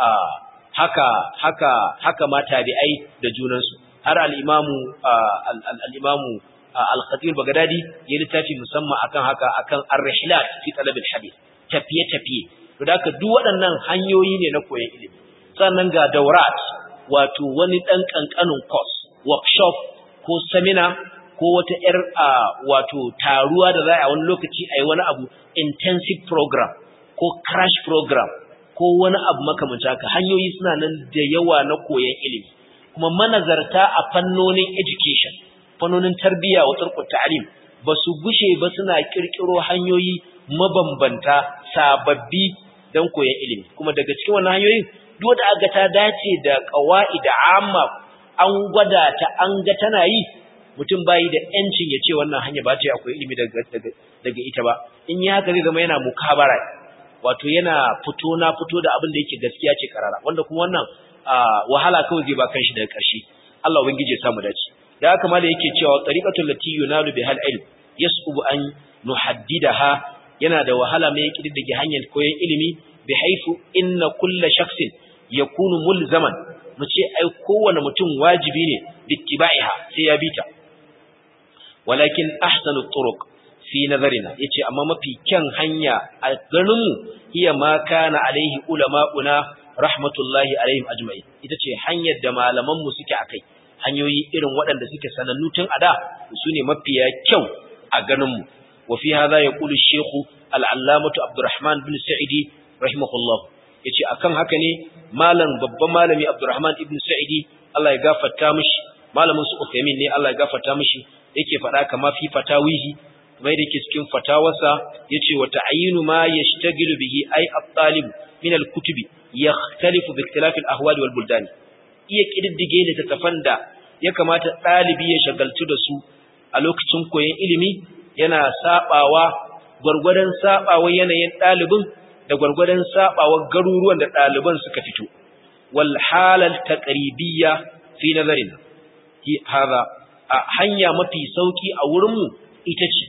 haka haka haka ma tabi'ai da junansu har al-imamu al-imamu al-khatib bagdadi ya littafi musamman akan haka akan ar-rihlat fi talab al-hadith tafiye tafiye to da haka duk waɗannan hanyoyi ne na koyon ilimi sannan ga daurat wato wani dan kankanin course workshop ko seminar ko wata ‘yar wato taruwa da za a wani lokaci a yi wani abu intensive program ko crash program ko wani abu makamanci haka hanyoyi suna nan da yawa na koyon ilimi kuma manazarta a fannonin education fannonin tarbiyya wa turkut ta'lim ba su gushe ba suna kirkiro hanyoyi mabambanta sababbi don koyon ilimi kuma daga cikin wannan hanyoyin duk da aka ta dace da qawaida amma an gwada ta an ga tana yi mutum bayi da yancin ya ce wannan hanya ba ce akwai ilimi daga daga ita ba in ya haka zai zama yana mukabara wato yana fito na fito da abin da yake gaskiya ce karara wanda kuma wannan wahala kawai zai ba kanshi daga ƙarshe Allah ubangije ya samu dace da haka ma da yake cewa tariqatul lati yunalu bihal ilm yas'ubu an nuhaddidaha yana da wahala mai kididdige hanyar koyon ilimi bi haifu inna kulla shakhsin yakunu mulzaman mu ce ai kowane mutum wajibi ne bittiba'iha sai ya bita walakin ahsanu turuq fi nazarina yace amma mafi kyan hanya a ganin mu hiya ma kana alaihi ulama'una rahmatullahi alaihim ajma'in ita ce hanyar da malaman mu suke akai hanyoyi irin waɗanda suke sanannu tun ada sune mafiya kyau a ganin mu wa fi hadha yaqulu ash-shaykh al-allamatu abdurrahman bin sa'idi rahimahullah yace akan haka ne malam babban malami abdurrahman ibn sa'idi Allah ya gafarta mishi malamin su Uthaymin ne Allah ya gafarta mishi yake faɗa kama fi fatawihi kuma yake cikin fatawarsa yace wa ta'yinu ma yashtagilu bihi ay at-talib min al-kutubi yakhtalifu bi ikhtilaf al-ahwal wal buldan iya kididdige ne tattafan da ya kamata ɗalibi ya shagaltu da su a lokacin koyon ilimi yana sabawa gwargwadon sabawa yanayin ɗalibin da gwargwadon sabawa garuruwan da ɗaliban suka fito wal halal taqribiyya fi nazarina hada hanya mafi sauki a wurin mu ita ce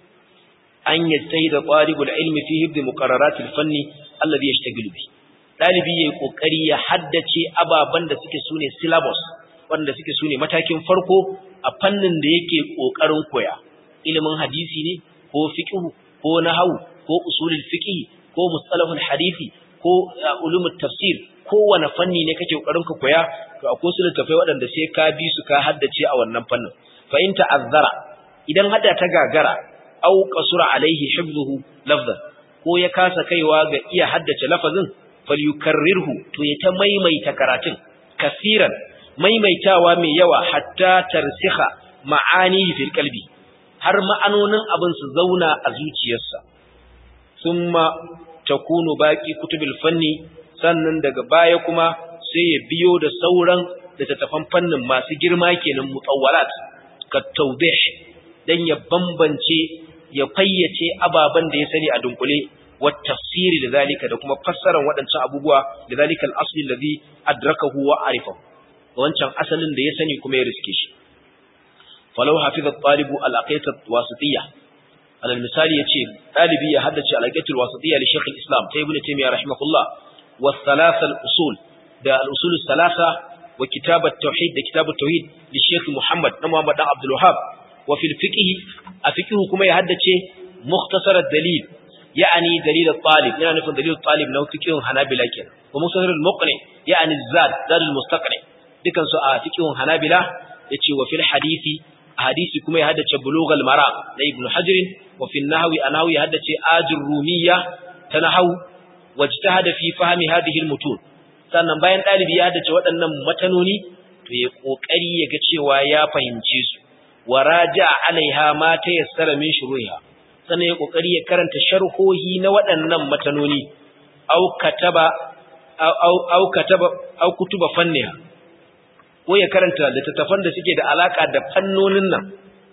an yajtahida talibul ilmi fi hibd muqarraratil fanni alladhi yashtagilu bi dalibi yayi kokari ya haddace ababan da suke sune syllabus wanda suke sune matakin farko a fannin da yake kokarin koya ilimin hadisi ne ko fiqh ko nahwu ko usulul fiqh ko mustalahul hadisi ko ulumut tafsir kowane fanni ne kake kokarin ka koya to akwai su littafai waɗanda sai ka bi su ka haddace a wannan fannin fa in ta'azzara idan hada ta gagara aw qasura alaihi hifdhuhu lafzan ko ya kasa kaiwa ga iya haddace lafazin falyukarrirhu to ya ta maimaita karatun kasiran maimaitawa mai yawa hatta tarsiha ma'ani fil qalbi har ma'anonin abin su zauna a zuciyarsa thumma takunu baqi kutubil fanni sannan daga baya kuma sai ya biyo da sauran littattafan fannin masu girma kenan mutawwalat ka tawdih dan ya bambance ya fayyace ababan da ya sani a dunkule wa tafsiri da zalika da kuma fassarar waɗancan abubuwa da zalika al-asli alladhi adrakahu wa arifahu wancan asalin da ya sani kuma ya riske shi falau hafiza at-talibu al-aqidatu wasitiyya alal misali yace dalibi ya haddace al-aqidatu wasitiyya li shaykh al-islam ta ibnu taymiyyah rahimahullah wa thalatha al-usul da al-usul thalatha wa kitab at-tauhid da kitab at-tauhid li shaykh muhammad na muhammad dan abdul wahhab wa fil fiqh a fiqh kuma ya haddace mukhtasar ad-dalil يعني دليل الطالب يعني نفهم دليل الطالب لو فقه حنابلة كده ومصدر المقنع يعني الزاد زاد المستقنع dukan su a fiqhun hanabila yace wa fil hadisi hadisi kuma ya haddace bulughal maram na ibn hajr wa fil nahwi anawi ya haddace ajur rumiyya ta nahwu wajtahada fi fahmi hadhihi al mutun sannan bayan dalibi ya haddace waɗannan matanoni to ya kokari ya ga cewa ya fahimce su wa raja alaiha ma tayassara min shuruha sannan ya kokari ya karanta sharhohi na waɗannan matanoni au kataba au au kataba au kutuba fanniha ko ya karanta littattafan da suke da alaka da fannonin nan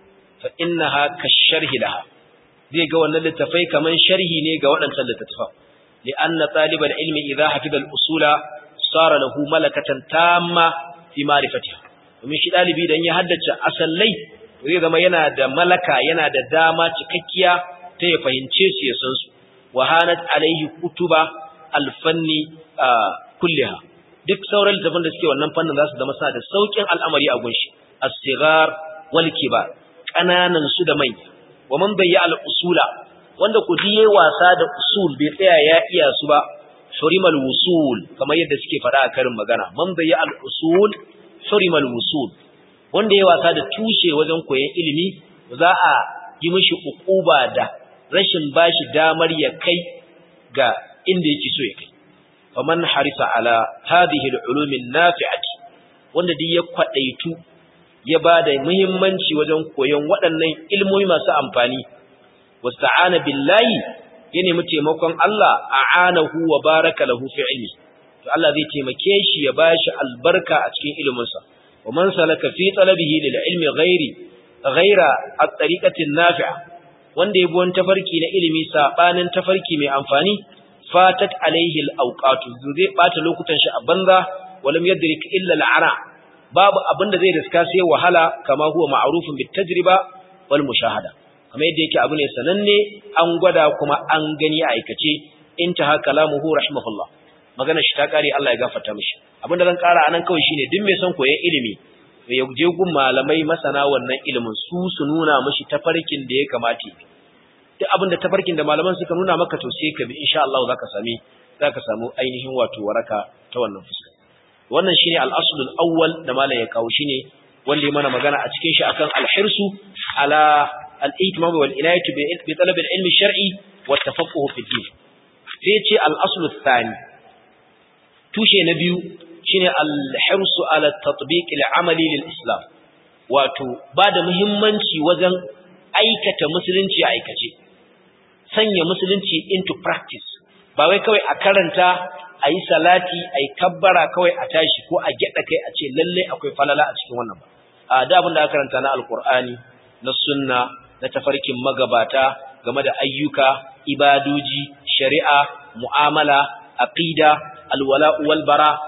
fa innaha kasharhi laha zai ga wannan littafai kaman sharhi ne ga waɗancan littattafan li anna talibal ilmi idha hafiza al-usula sara lahu malakatan tamma fi ma'rifatiha domin shi dalibi dan ya haddace asallai zai zama yana da malaka yana da dama cikakkiya ta ya fahimce su ya san su wa hanat alaihi kutuba al-fanni kulliha duk sauran littafin da suke wannan fannin za su zama sa da saukin al'amari a gunshi as-sighar wal kibar kananan su da manya wa man bayya al-usula wanda ku diye wasa da usul bai tsaya ya iya su ba hurimal wusul kamar yadda suke faɗa a karin magana man bayya al-usul hurimal wusul wanda ya wasa da tushe wajen koyon ilimi za a yi mishi ukuba da rashin bashi damar ya kai ga inda yake so ya kai faman harisa ala hadhihi al-ulum an-nafi'ati wanda duk ya kwadaitu ya bada muhimmanci wajen koyon waɗannan ilmomi masu amfani wasta'ana billahi ya nemi taimakon Allah a'anahu wa baraka lahu fi ilmi to Allah zai taimake shi ya bashi albarka a cikin iliminsa wa man salaka fi talabihi lil ilmi ghairi ghaira at-tariqati an-nafi'a wanda ya bi wani tafarki na ilimi sabanin tafarki mai amfani fatat alaihi al-awqatu zai bata lokutan shi a banza walam yadrik illa al-ara babu abinda zai riska sai wahala kama huwa ma'rufun bit tajriba wal mushahada kamar yadda yake abu ne sananne an gwada kuma an gani a aikace intaha kalamuhu rahimahullah magana shi ta kare Allah ya gafarta mishi abinda zan kara anan kawai shine duk mai son koyon ilimi ya je gun malamai masana wannan ilimin su su nuna mishi tafarkin da ya kamata duk abinda tafarkin da malaman suka nuna maka to sai ka bi insha Allah zaka sami zaka samu ainihin wato waraka ta wannan fuska wannan shine al-asl al-awwal da malam ya kawo shine wanda ya mana magana a cikin shi akan al-hirsu ala al-ihtimam wal inayatu bi talab al-ilm al-shar'i wa tafaqquh fi din sai ya ce al-asl al-thani tushe na biyu shine al-hirsu ala tatbiq al-amali lil-islam wato bada muhimmanci wajen aikata musulunci a aikace sanya musulunci into practice ba wai kawai a karanta a yi salati a yi kabbara kawai a tashi ko a gyada kai a ce lalle akwai falala a cikin wannan ba a da abin da aka karanta na alkur'ani na sunna na tafarkin magabata game da ayyuka ibadoji shari'a mu'amala aqida alwala wal bara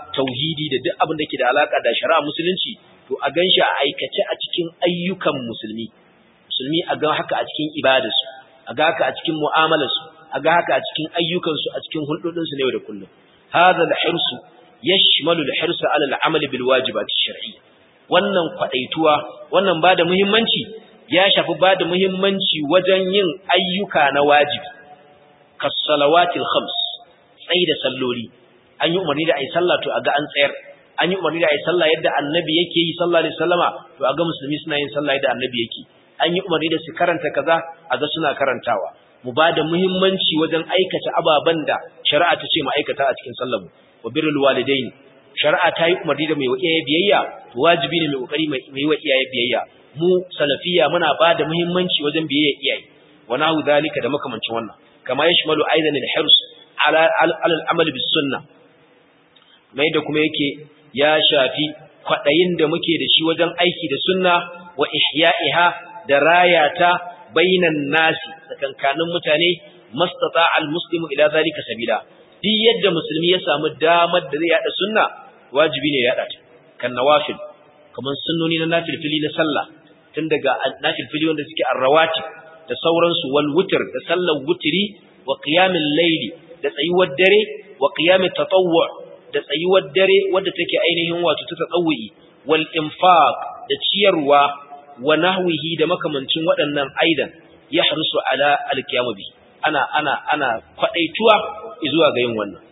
tauhidi da duk abin da ke da alaka da shari'a musulunci to a ganshi a aikace a cikin ayyukan musulmi musulmi a ga haka a cikin ibadarsu a ga haka a cikin mu'amalarsu a ga haka a cikin ayyukansu a cikin hulɗoɗinsu na yau da kullum hadha al-hirsu yashmalu al-hirsu ala al-amali bil wajibati shar'iyya wannan kwadaituwa wannan bada muhimmanci ya shafi bada muhimmanci wajen yin ayyuka na wajibi kas salawatil khams tsayi da salloli an yi umarni da ayi sallah to aga an tsayar an yi umarni da ayi sallah yadda annabi yake yi sallallahu alaihi wasallama to aga musulmi suna yin sallah yadda annabi yake an yi umarni da su karanta kaza aga suna karantawa mu bada muhimmanci wajen aikata ababan da shari'a ta ce mu aikata a cikin sallar mu wa birrul walidain shari'a ta yi umarni da mai wa iyaye biyayya to wajibi ne mai kokari mai yi wa iyaye biyayya mu salafiya muna ba da muhimmanci wajen biyayya iyaye wa nahu zalika da makamancin wannan kama yashmalu aidan al-hirs ala al-amal bis sunnah mai da kuma yake ya shafi kwadayin da muke da shi wajen aiki da sunna wa ihya'iha da rayata bainan nasi tsakankanin mutane mastata al-muslimu ila zalika sabila duk yadda musulmi ya samu damar da zai yada sunna wajibi ne ya yada ta kan nawafil kaman sunnoni na nafilfili na sallah tun daga nafilfili wanda suke arrawati da sauransu wal wutr da sallar wutri wa qiyamul layli da tsayuwar dare wa qiyamut tatawwu da tsayuwar dare wadda take ainihin wato ta tatawwi wal infaq da ciyarwa wa nahwihi da makamancin waɗannan aidan yahrusu ala al-qiyam bi ana ana ana kwadaituwa zuwa ga yin wannan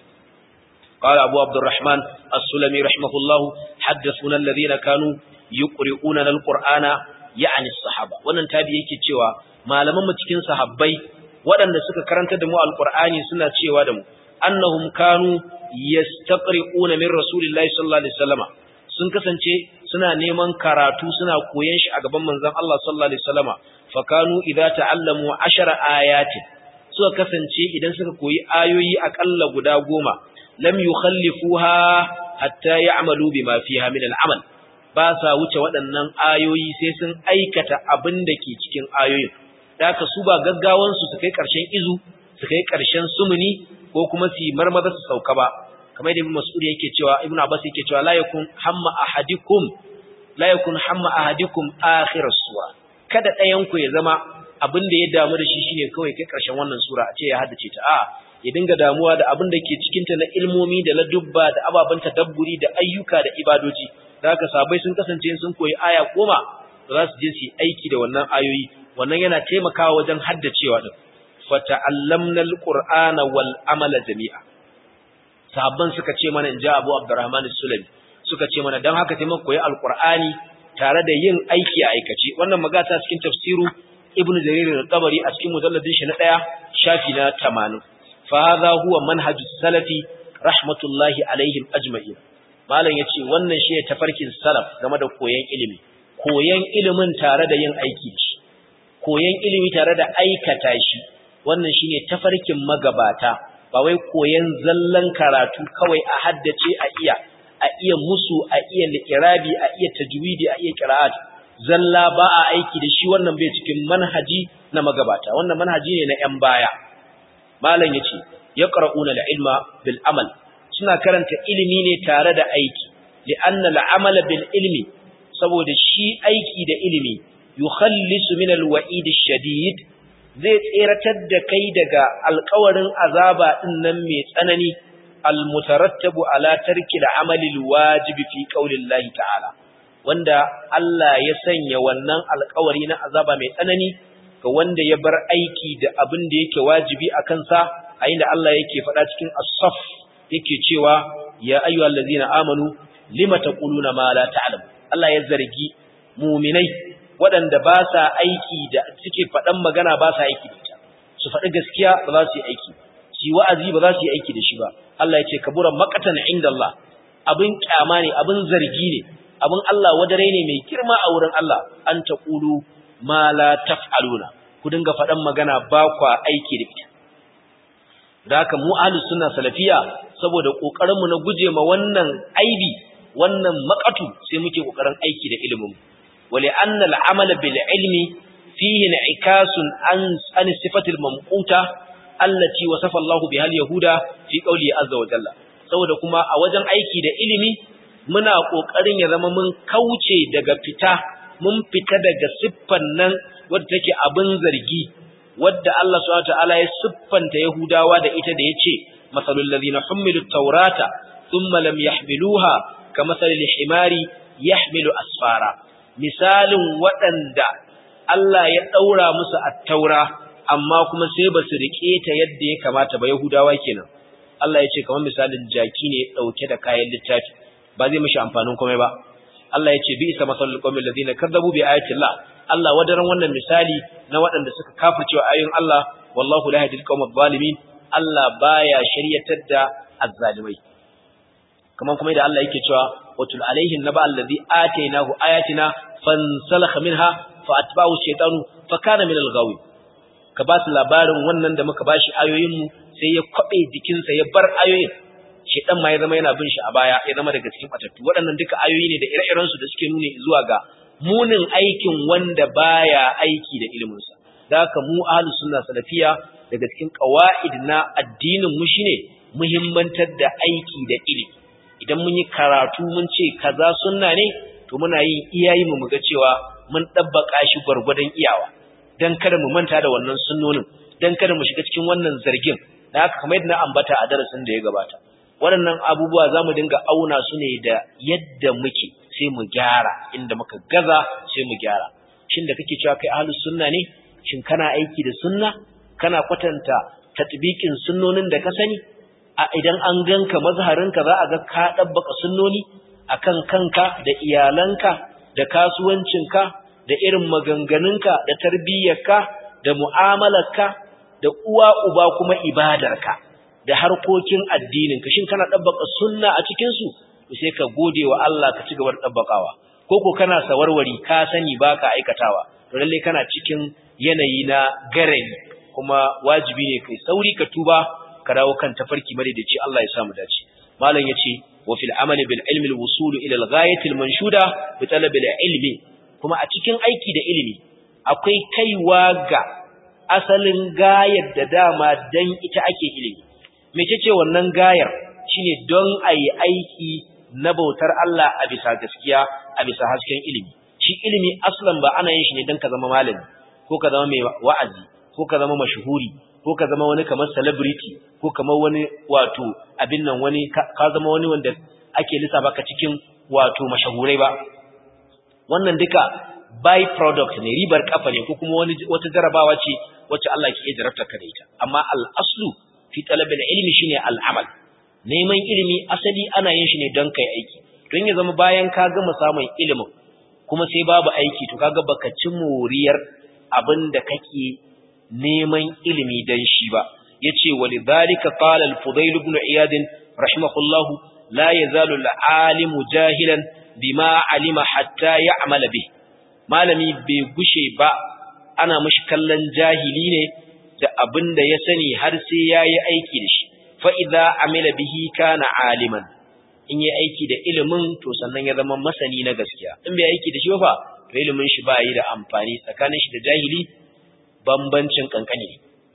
قال أبو عبد الرحمن السلمي رحمه الله حدثنا الذين كانوا يقرؤون القرآن يعني الصحابة wannan tabi yake cewa malaman mu cikin sahabbai waɗanda suka karanta da mu alqur'ani suna cewa da mu annahum kanu yastaqri'una min rasulillahi sallallahu alaihi wasallama sun kasance suna neman karatu suna koyon shi a gaban manzon Allah sallallahu alaihi wasallama fa kanu idza ta'allamu 10 ayatin suka kasance idan suka koyi ayoyi akalla guda goma lam yukhallifuha hatta ya'malu bima fiha min al'amal ba sa wuce waɗannan ayoyi sai sun aikata abin da ke cikin ayoyin daka su ba gaggawan su su kai ƙarshen izu su kai ƙarshen sumuni ko kuma su marmaza su sauka ba kamar da Ibn Mas'ud yake cewa Ibn Abbas yake cewa la yakun hamma ahadikum la yakun hamma ahadikum akhir sura kada ɗayan ku ya zama abin da ya damu da shi shine kawai kai ƙarshen wannan sura a ce ya haddace ta a'a ya dinga damuwa da abin da ke cikinta na ilmomi da ladubba da ababen tadabburi da ayyuka da ibadoji da haka sabai sun kasance sun koyi aya goma za su je su yi aiki da wannan ayoyi wannan yana taimakawa wajen haddacewa din fata'allamna alqur'ana wal amala jami'a sahabban suka ce mana inja Abu Abdurrahman as-Sulami suka ce mana dan haka sai mun koyi alqur'ani tare da yin aiki a aikace wannan magata cikin tafsiru Ibn Jarir al-Tabari a cikin mujalladin shi na 1 shafi na 80 فهذا هو منهج السلف رحمة الله عليهم أجمعين malam yace wannan shi ne tafarkin salaf game da koyon ilimi koyon ilimin tare da yin aiki da shi koyon ilimi tare da aikata shi wannan shine tafarkin magabata ba wai koyon zallan karatu kawai a haddace a iya a iya musu a iya li'irabi a iya tajwidi a iya qira'at zalla ba a aiki da shi wannan bai cikin manhaji na magabata wannan manhaji ne na yan baya malam yace yaqra'una al-ilma bil amal suna karanta ilimi ne tare da aiki li'anna al-amal bil ilmi saboda shi aiki da ilimi yukhallisu min al-wa'id ash-shadid zai tseratar da kai daga alƙawarin azaba din nan mai tsanani al-mutarattabu ala tarki al-amal al-wajib fi qaulillahi ta'ala wanda Allah ya sanya wannan alƙawari na azaba mai tsanani ga wanda ya bar aiki da abin da yake wajibi a kansa a inda Allah yake faɗa cikin as-saf yake cewa ya ayyuhal ladzina amanu lima taquluna ma la ta'lam Allah ya zargi mu'minai waɗanda ba sa aiki da suke faɗan magana ba sa aiki da ita su faɗi gaskiya ba za su yi aiki su yi wa'azi ba za su yi aiki da shi ba Allah ya ce kabura maqatan inda Allah abin kyama ne abin zargi ne abin Allah wadare ne mai girma a wurin Allah an taqulu ma la taf'aluna ku dinga faɗan magana ba kwa aiki da ita da haka mu ahlus sunna salafiya saboda kokarin mu na guje ma wannan aibi wannan makatu sai muke kokarin aiki da ilimin wali anna al-amala bil ilmi fihi in'ikasun an an sifatil mamquta allati wasafa Allah biha al-yahuda fi qawli azza wa jalla saboda kuma a wajen aiki da ilimi muna kokarin ya zama mun kauce daga fita mun fita daga siffan nan wadda take abin zargi wadda Allah subhanahu wataala ya siffanta Yahudawa da ita da yace masalul ladina humilu tawrata thumma lam yahmiluha kamasalil himari yahmilu asfara misalin waɗanda Allah ya daura musu at-taura amma kuma sai basu rike ta yadda ya kamata ba Yahudawa kenan Allah ya ce kamar misalin jaki ne dauke da kayan littafi ba zai mishi amfanin komai ba Allah ya ce bi isa masalul qawmil ladina kadzabu bi ayati Allah Allah wadaran wannan misali na waɗanda suka kafircewa ayoyin Allah wallahu la yahdil qawmal zalimin Allah baya shiryatar da azzalimai kaman kuma da Allah yake cewa watul alaihim naba allazi atainahu ayatina fansalakha minha fa atba'u shaytanu fa kana min al-ghawi ka ba su labarin wannan da muka bashi ayoyin mu sai ya kwabe jikinsa ya bar ayoyin shedan ma ya zama yana bin shi a baya ya zama daga cikin batattu waɗannan duka ayoyi ne da ire-iren su da suke nuni zuwa ga munin aikin wanda baya aiki da ilimin sa da haka mu ahlus sunna salafiya daga cikin qawaid na addinin mu shine muhimmantar da aiki da ilimi idan mun yi karatu mun ce kaza sunna ne to muna yin iyayi mu muga cewa mun dabbaka shi gurgurdan iyawa dan kada mu manta da wannan sunnonin dan kada mu shiga cikin wannan zargin da haka kamar yadda na ambata a darasin da ya gabata waɗannan abubuwa za mu dinga auna su ne da yadda muke sai mu gyara inda muka gaza sai mu gyara shin da kake cewa kai ahlus sunna ne shin kana aiki da sunna kana kwatanta tatbiqin sunnonin da ka sani a idan an ganka mazharinka za a ga ka dabbaka sunnoni akan kanka da iyalanka da kasuwancinka da irin maganganunka da tarbiyyarka da mu'amalarka da uwa uba kuma ibadarka da harkokin addinin ka shin kana dabbaka sunna a cikin su sai ka gode wa Allah ka ci gaba da dabbakawa ko ko kana sawarwari ka sani baka aikatawa to lalle kana cikin yanayi na garani kuma wajibi ne kai sauri ka tuba ka dawo kan tafarki madaidaici Allah ya samu dace malam yace wa fil amali bil ilmi al wusul ila al ghayati al manshuda bi talab al ilmi kuma a cikin aiki da ilimi akwai kaiwa ga asalin gayar da dama dan ita ake ilimi mecece wannan gayar shine don ayi aiki na bautar Allah a bisa gaskiya a bisa hasken ilimi shi ilimi aslan ba ana yin shi ne don ka zama malami ko ka zama mai wa'azi ko ka zama mashhuri ko ka zama wani kamar celebrity ko kamar wani wato abin nan wani ka zama wani wanda ake lissafa ka cikin wato mashahurai ba wannan duka by product ne ribar kafa ne ko kuma wani wata jarabawa ce wacce Allah ke jarabta ka da ita amma al-aslu fi talabil ilmi shine al-amal neman ilimi asali ana yin shi ne don kai aiki don ya zama bayan ka gama samun ilimin kuma sai babu aiki to kaga baka ci moriyar abin da kake neman ilimi dan shi ba yace walidhalika qala al-fudayl ibn iyad rahimahullahu la yazalu al-alim jahilan bima alima hatta ya'mal bih malami bai gushe ba ana mishi kallon jahili ne da abin da ya sani har sai yayi aiki da shi fa idza amila bihi kana aliman in yi aiki da ilimin to sannan ya zama masani na gaskiya in bai aiki da shi ba to ilimin shi ba yi da amfani tsakanin shi da jahili bambancin kankani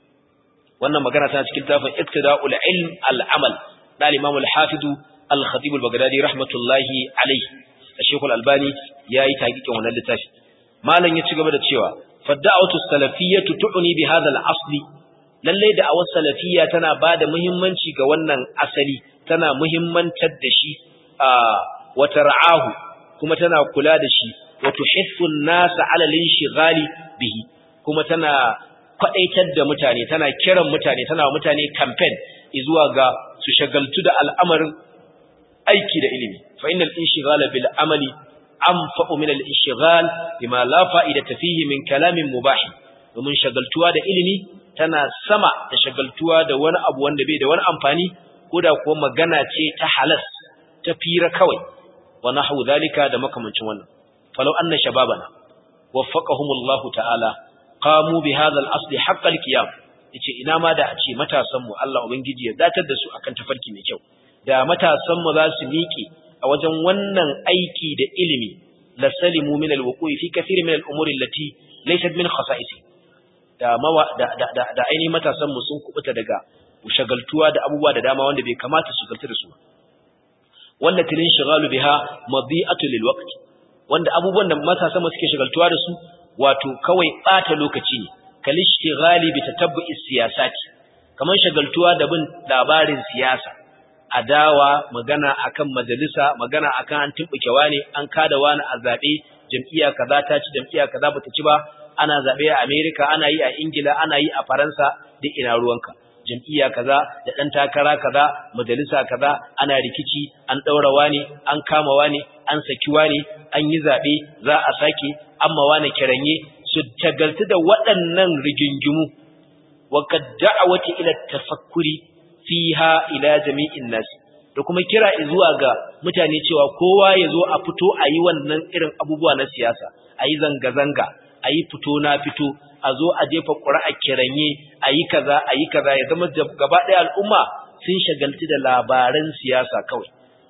wannan magana tana cikin tafin iktida'ul ilm al-amal da al-imam al-hafiz al-khatib al-baghdadi rahmatullahi alayhi Sheikh al-Albani yayi taqiqin wannan littafi malam ya ci gaba da cewa fadda'atu salafiyyatu tu'ni bi hadha al-asli lalle da awar salafiyya tana bada muhimmanci ga wannan asali tana muhimmantar da shi a wa tar'ahu kuma tana kula da shi wa tuhiffu an-nasa 'ala al-inshighali bihi kuma tana kwadaitar da mutane tana kiran mutane tana mutane campaign zuwa ga su shagaltu da al'amarin aiki da ilimi fa innal inshighala bil amali anfa'u min al inshighal bima la fa'idata fihi min kalamin mubah domin shagaltuwa da ilimi tana sama da shagaltuwa da wani abu wanda bai da wani amfani ko da kuwa magana ce ta halas ta fira kawai wa nahwu zalika da makamancin wannan falau anna shababana waffaqahumullahu ta'ala qamu bi hadha al-asl haqq al-qiyam yace ina ma da a ce matasan mu Allah ubangiji ya datar da su akan tafarki mai kyau da matasan mu za su miƙe a wajen wannan aiki da ilimi la salimu min al-wuqu'i fi kathir min al-umuri allati laysat min khasa'isi da mawa da da da, da ainihin matasan mu sun kubuta daga shagaltuwa da abubuwa da dama wanda bai kamata su shagaltu da su ba wanda tilin shigalu biha madi'atu lil waqt wanda abubuwan da matasa mu suke shagaltuwa da su wato kawai bata lokaci ne kalishtighali bi tatabbu'is siyasati kaman shagaltuwa da bin labarin siyasa adawa magana akan majalisa magana akan an tumbuke wani an kada wani a zabe jam'iyya kaza ta ci jam'iyya kaza bata ci ba ana zabe a America ana yi a Ingila ana yi a Faransa duk ina ruwanka jam'iyya kaza da dan takara kaza majalisa kaza ana rikici an daura wani an kama wani an saki wani an yi zabe za a sake amma wani kiranye su tagaltu da waɗannan rigingimu wa kad da'awati ila tafakkuri fiha ila jami'in nas da kuma kira zuwa ga mutane cewa kowa ya zo a fito a yi wannan irin abubuwa na siyasa a yi zanga-zanga a yi fito na fito a zo a jefa ƙura'a kiranye a yi kaza a yi kaza ya zama gaba ɗaya al'umma sun shagalci da labaran siyasa kawai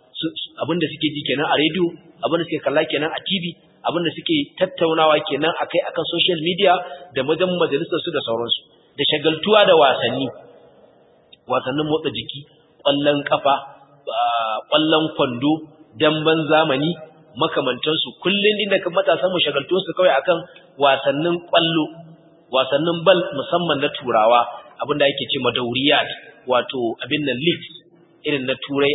abinda suke ji kenan a rediyo abinda suke kalla kenan a tv abinda suke tattaunawa kenan akai akan social media da wajen majalisar su da sauransu da shagaltuwa da wasanni wasannin motsa jiki ƙwallon kafa ƙwallon kwando damban zamani makamantansu kullun inda kan matasan mu shagaltu su kawai akan wasannin ƙwallo wasannin bal musamman na turawa abinda yake ce madauriyat wato abin nan leagues irin na turai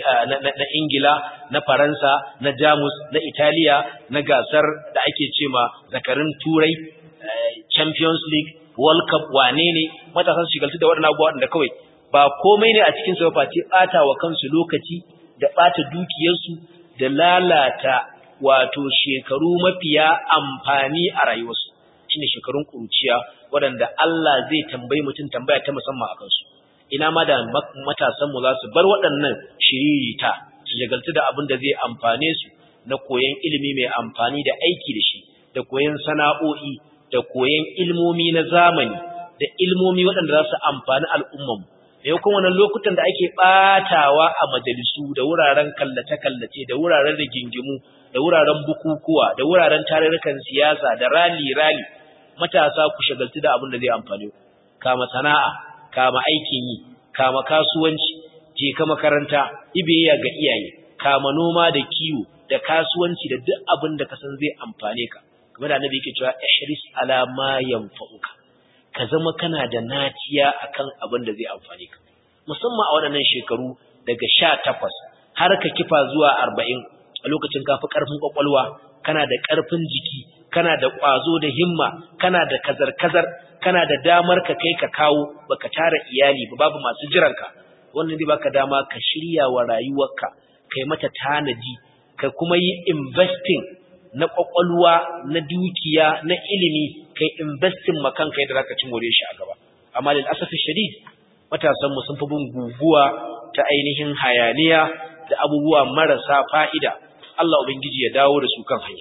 na ingila na faransa na jamus na italiya na gasar da ake ce ma zakarin turai champions league world cup wane ne matasan su shigaltu da waɗannan abubuwa da kawai ba komai ne a cikin su ba face ɓata wa kansu lokaci da ɓata dukiyarsu da lalata wato shekaru mafiya amfani a rayuwarsu shine shekarun kuruciya waɗanda Allah zai tambayi mutum tambaya ta musamman a kansu ina ma da matasanmu za su bar waɗannan shiririta su shagaltu da abin da zai amfane su na koyon ilimi mai amfani da aiki da shi da koyon sana'o'i da koyon ilmomi na zamani da ilmomi waɗanda za su amfani al'ummanmu da yau kuma lokutan da ake ɓatawa a majalisu da wuraren kallace-kallace da wuraren rigingimu da wuraren bukukuwa da wuraren tarurrukan siyasa da rali-rali matasa ku shagaltu da abin da zai amfani kama sana'a kama aikin yi kama kasuwanci je ka makaranta ibiyayya ga iyaye kama noma da kiwo da kasuwanci da duk abin da ka san zai amfane ka kamar da annabi yake cewa ihris ala ma yanfa'uka ka zama kana da naciya akan abin da zai amfane ka musamman a waɗannan shekaru daga 18 har ka kifa zuwa 40 a lokacin kafi karfin kwakwalwa kana da karfin jiki kana da ƙwazo da himma kana da kazar-kazar kana da damar ka kai ka kawo baka tara iyali ba babu masu jiranka wannan zai baka dama ka shirya wa rayuwarka kai mata tanaji ka kuma yi investing na kwakwalwa na dukiya na ilimi kai investing makan kai da zaka ci more shi a gaba amma lil asafi shadid matasan mu sun fi bin guguwa ta ainihin hayaniya da abubuwa marasa fa'ida Allah ubangiji ya dawo da su kan hanya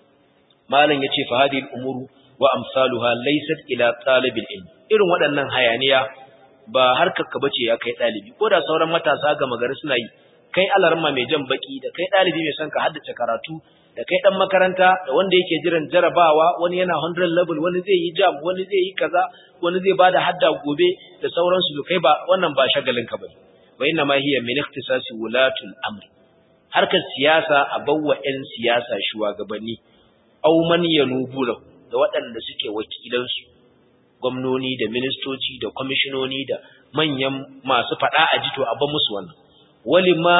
malam yace fa hadhihi al-umuru wa amsaluha laysat ila talibil ilm irin waɗannan hayaniya ba harkar ka bace ya kai dalibi ko da sauran matasa ga magari suna yi kai alarma mai jan baki da kai dalibi mai son ka haddace karatu da kai dan makaranta da wanda yake jiran jarabawa wani yana 100 level wani zai yi jam wani zai yi kaza wani zai bada hadda gobe da sauransu kai ba wannan ba shagalin ka bane wa inna ma hiya min ikhtisasi wulatul amr harkar siyasa a bawwa 'yan siyasa shugabanni aw man yanubula da waɗanda suke wakilansu gwamnoni da ministoci da kwamishinoni da manyan masu faɗa a jito a ban musu wannan walima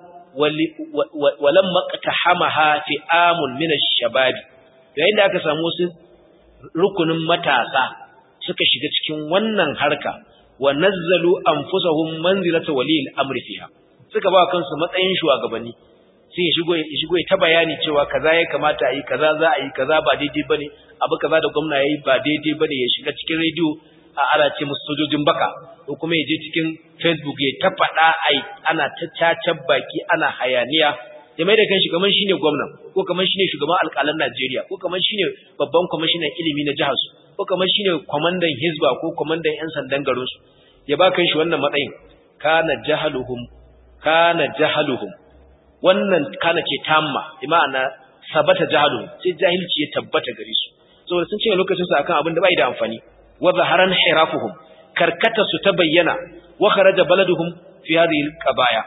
walam maqtahamaha fi amun min ash-shababi yayin da aka samu wasu rukunin matasa suka shiga cikin wannan harka wa nazzalu anfusahum manzilata waliyil amri fiha suka ba kansu matsayin shugabanni sai ya shigo ya shigo ta bayani cewa kaza ya kamata a yi kaza za a yi kaza ba daidai bane abu kaza da gwamna yayi ba daidai bane ya shiga cikin radio a ana ce musu sojojin baka ko kuma ya je cikin facebook ya ta faɗa ai ana ta cacan baki ana hayaniya ya mai da kanshi kamar shine gwamna ko kamar shine shugaban alƙalan Najeriya ko kamar shine babban kwamishinan ilimi na jihar su ko kamar shine kwamandan hizba ko kwamandan yan sandan garin su ya ba kanshi wannan matsayin kana jahaluhum kana jahaluhum wannan kana ce tamma bi ma'ana sabata jahalu sai jahilci ya tabbata gare su saboda sun cinye lokacin su akan abin da bai da amfani wa zaharan hirafuhum karkata su ta bayyana wa kharaja baladuhum fi hadhihi alqabaya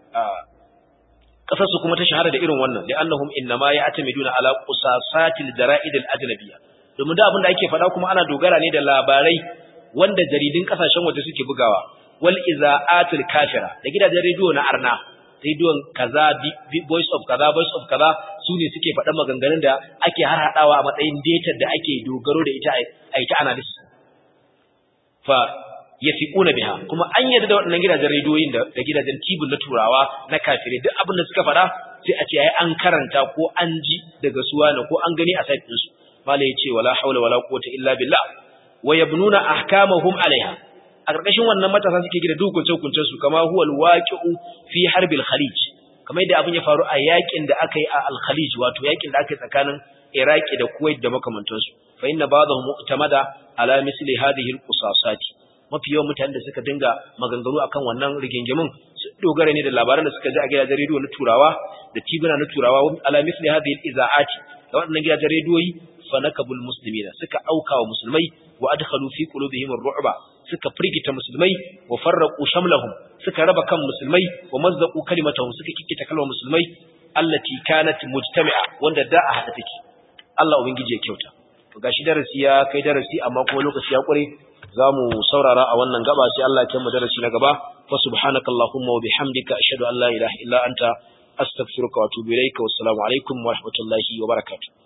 kasar su kuma ta shahara da irin wannan li'annahum innama ya'tamiduna ala qusasatil jara'id al-ajnabiyya domin da abin da ake faɗa kuma ana dogara ne da labarai wanda jaridun kasashen waje suke bugawa wal iza'atul kafira da gidajen rediyo na arna rediyon kaza voice of kaza voice of kaza su ne suke faɗa maganganun da ake har haɗawa a matsayin data da ake dogaro da ita a ita analysis fa yafiquna biha kuma an yarda da waɗannan gidajen rediyoyin da gidajen tibin na turawa na kafirai duk abin da suka faɗa sai a ce ai an karanta ko an ji daga suwa ne ko an gani a site ɗinsu mala ya ce wala haula wala quwwata illa billah wa yabnuna ahkamahum alaiha a ƙarƙashin wannan matasa suke gida duk hukunce su kama huwa alwaqi'u fi harbil khalij kamar yadda abin ya faru a yakin da aka yi a al-khalij wato yakin da aka yi tsakanin iraki da kuwait da makamantansu fa inna ba'dahum mu'tamada ala misli hadhihi al-qusasati mafi yawan mutanen da suka dinga maganganu akan wannan rigingimin su dogara ne da labaran da suka ji a gidajen rediyo na turawa da tibuna na turawa ala misli hadhihi al-iza'ati da waɗannan gidajen rediyoyi fa nakabul muslimina suka auka wa musulmai wa adkhalu fi qulubihim ar-ru'ba suka firgita musulmai wa farraqu shamlahum suka raba kan musulmai wa mazzaqu kalimatahum suka kikkita kalmar musulmai allati kanat mujtami'a wanda da a hada take Allah ubangiji ya kyauta to gashi darasi ya kai darasi amma kuma lokaci ya kure zamu saurara a wannan gaba sai Allah ya kai mu darasi na gaba fa subhanakallahumma wa bihamdika ashhadu an la ilaha illa anta astaghfiruka wa atubu ilaika wassalamu alaikum wa rahmatullahi wa barakatuh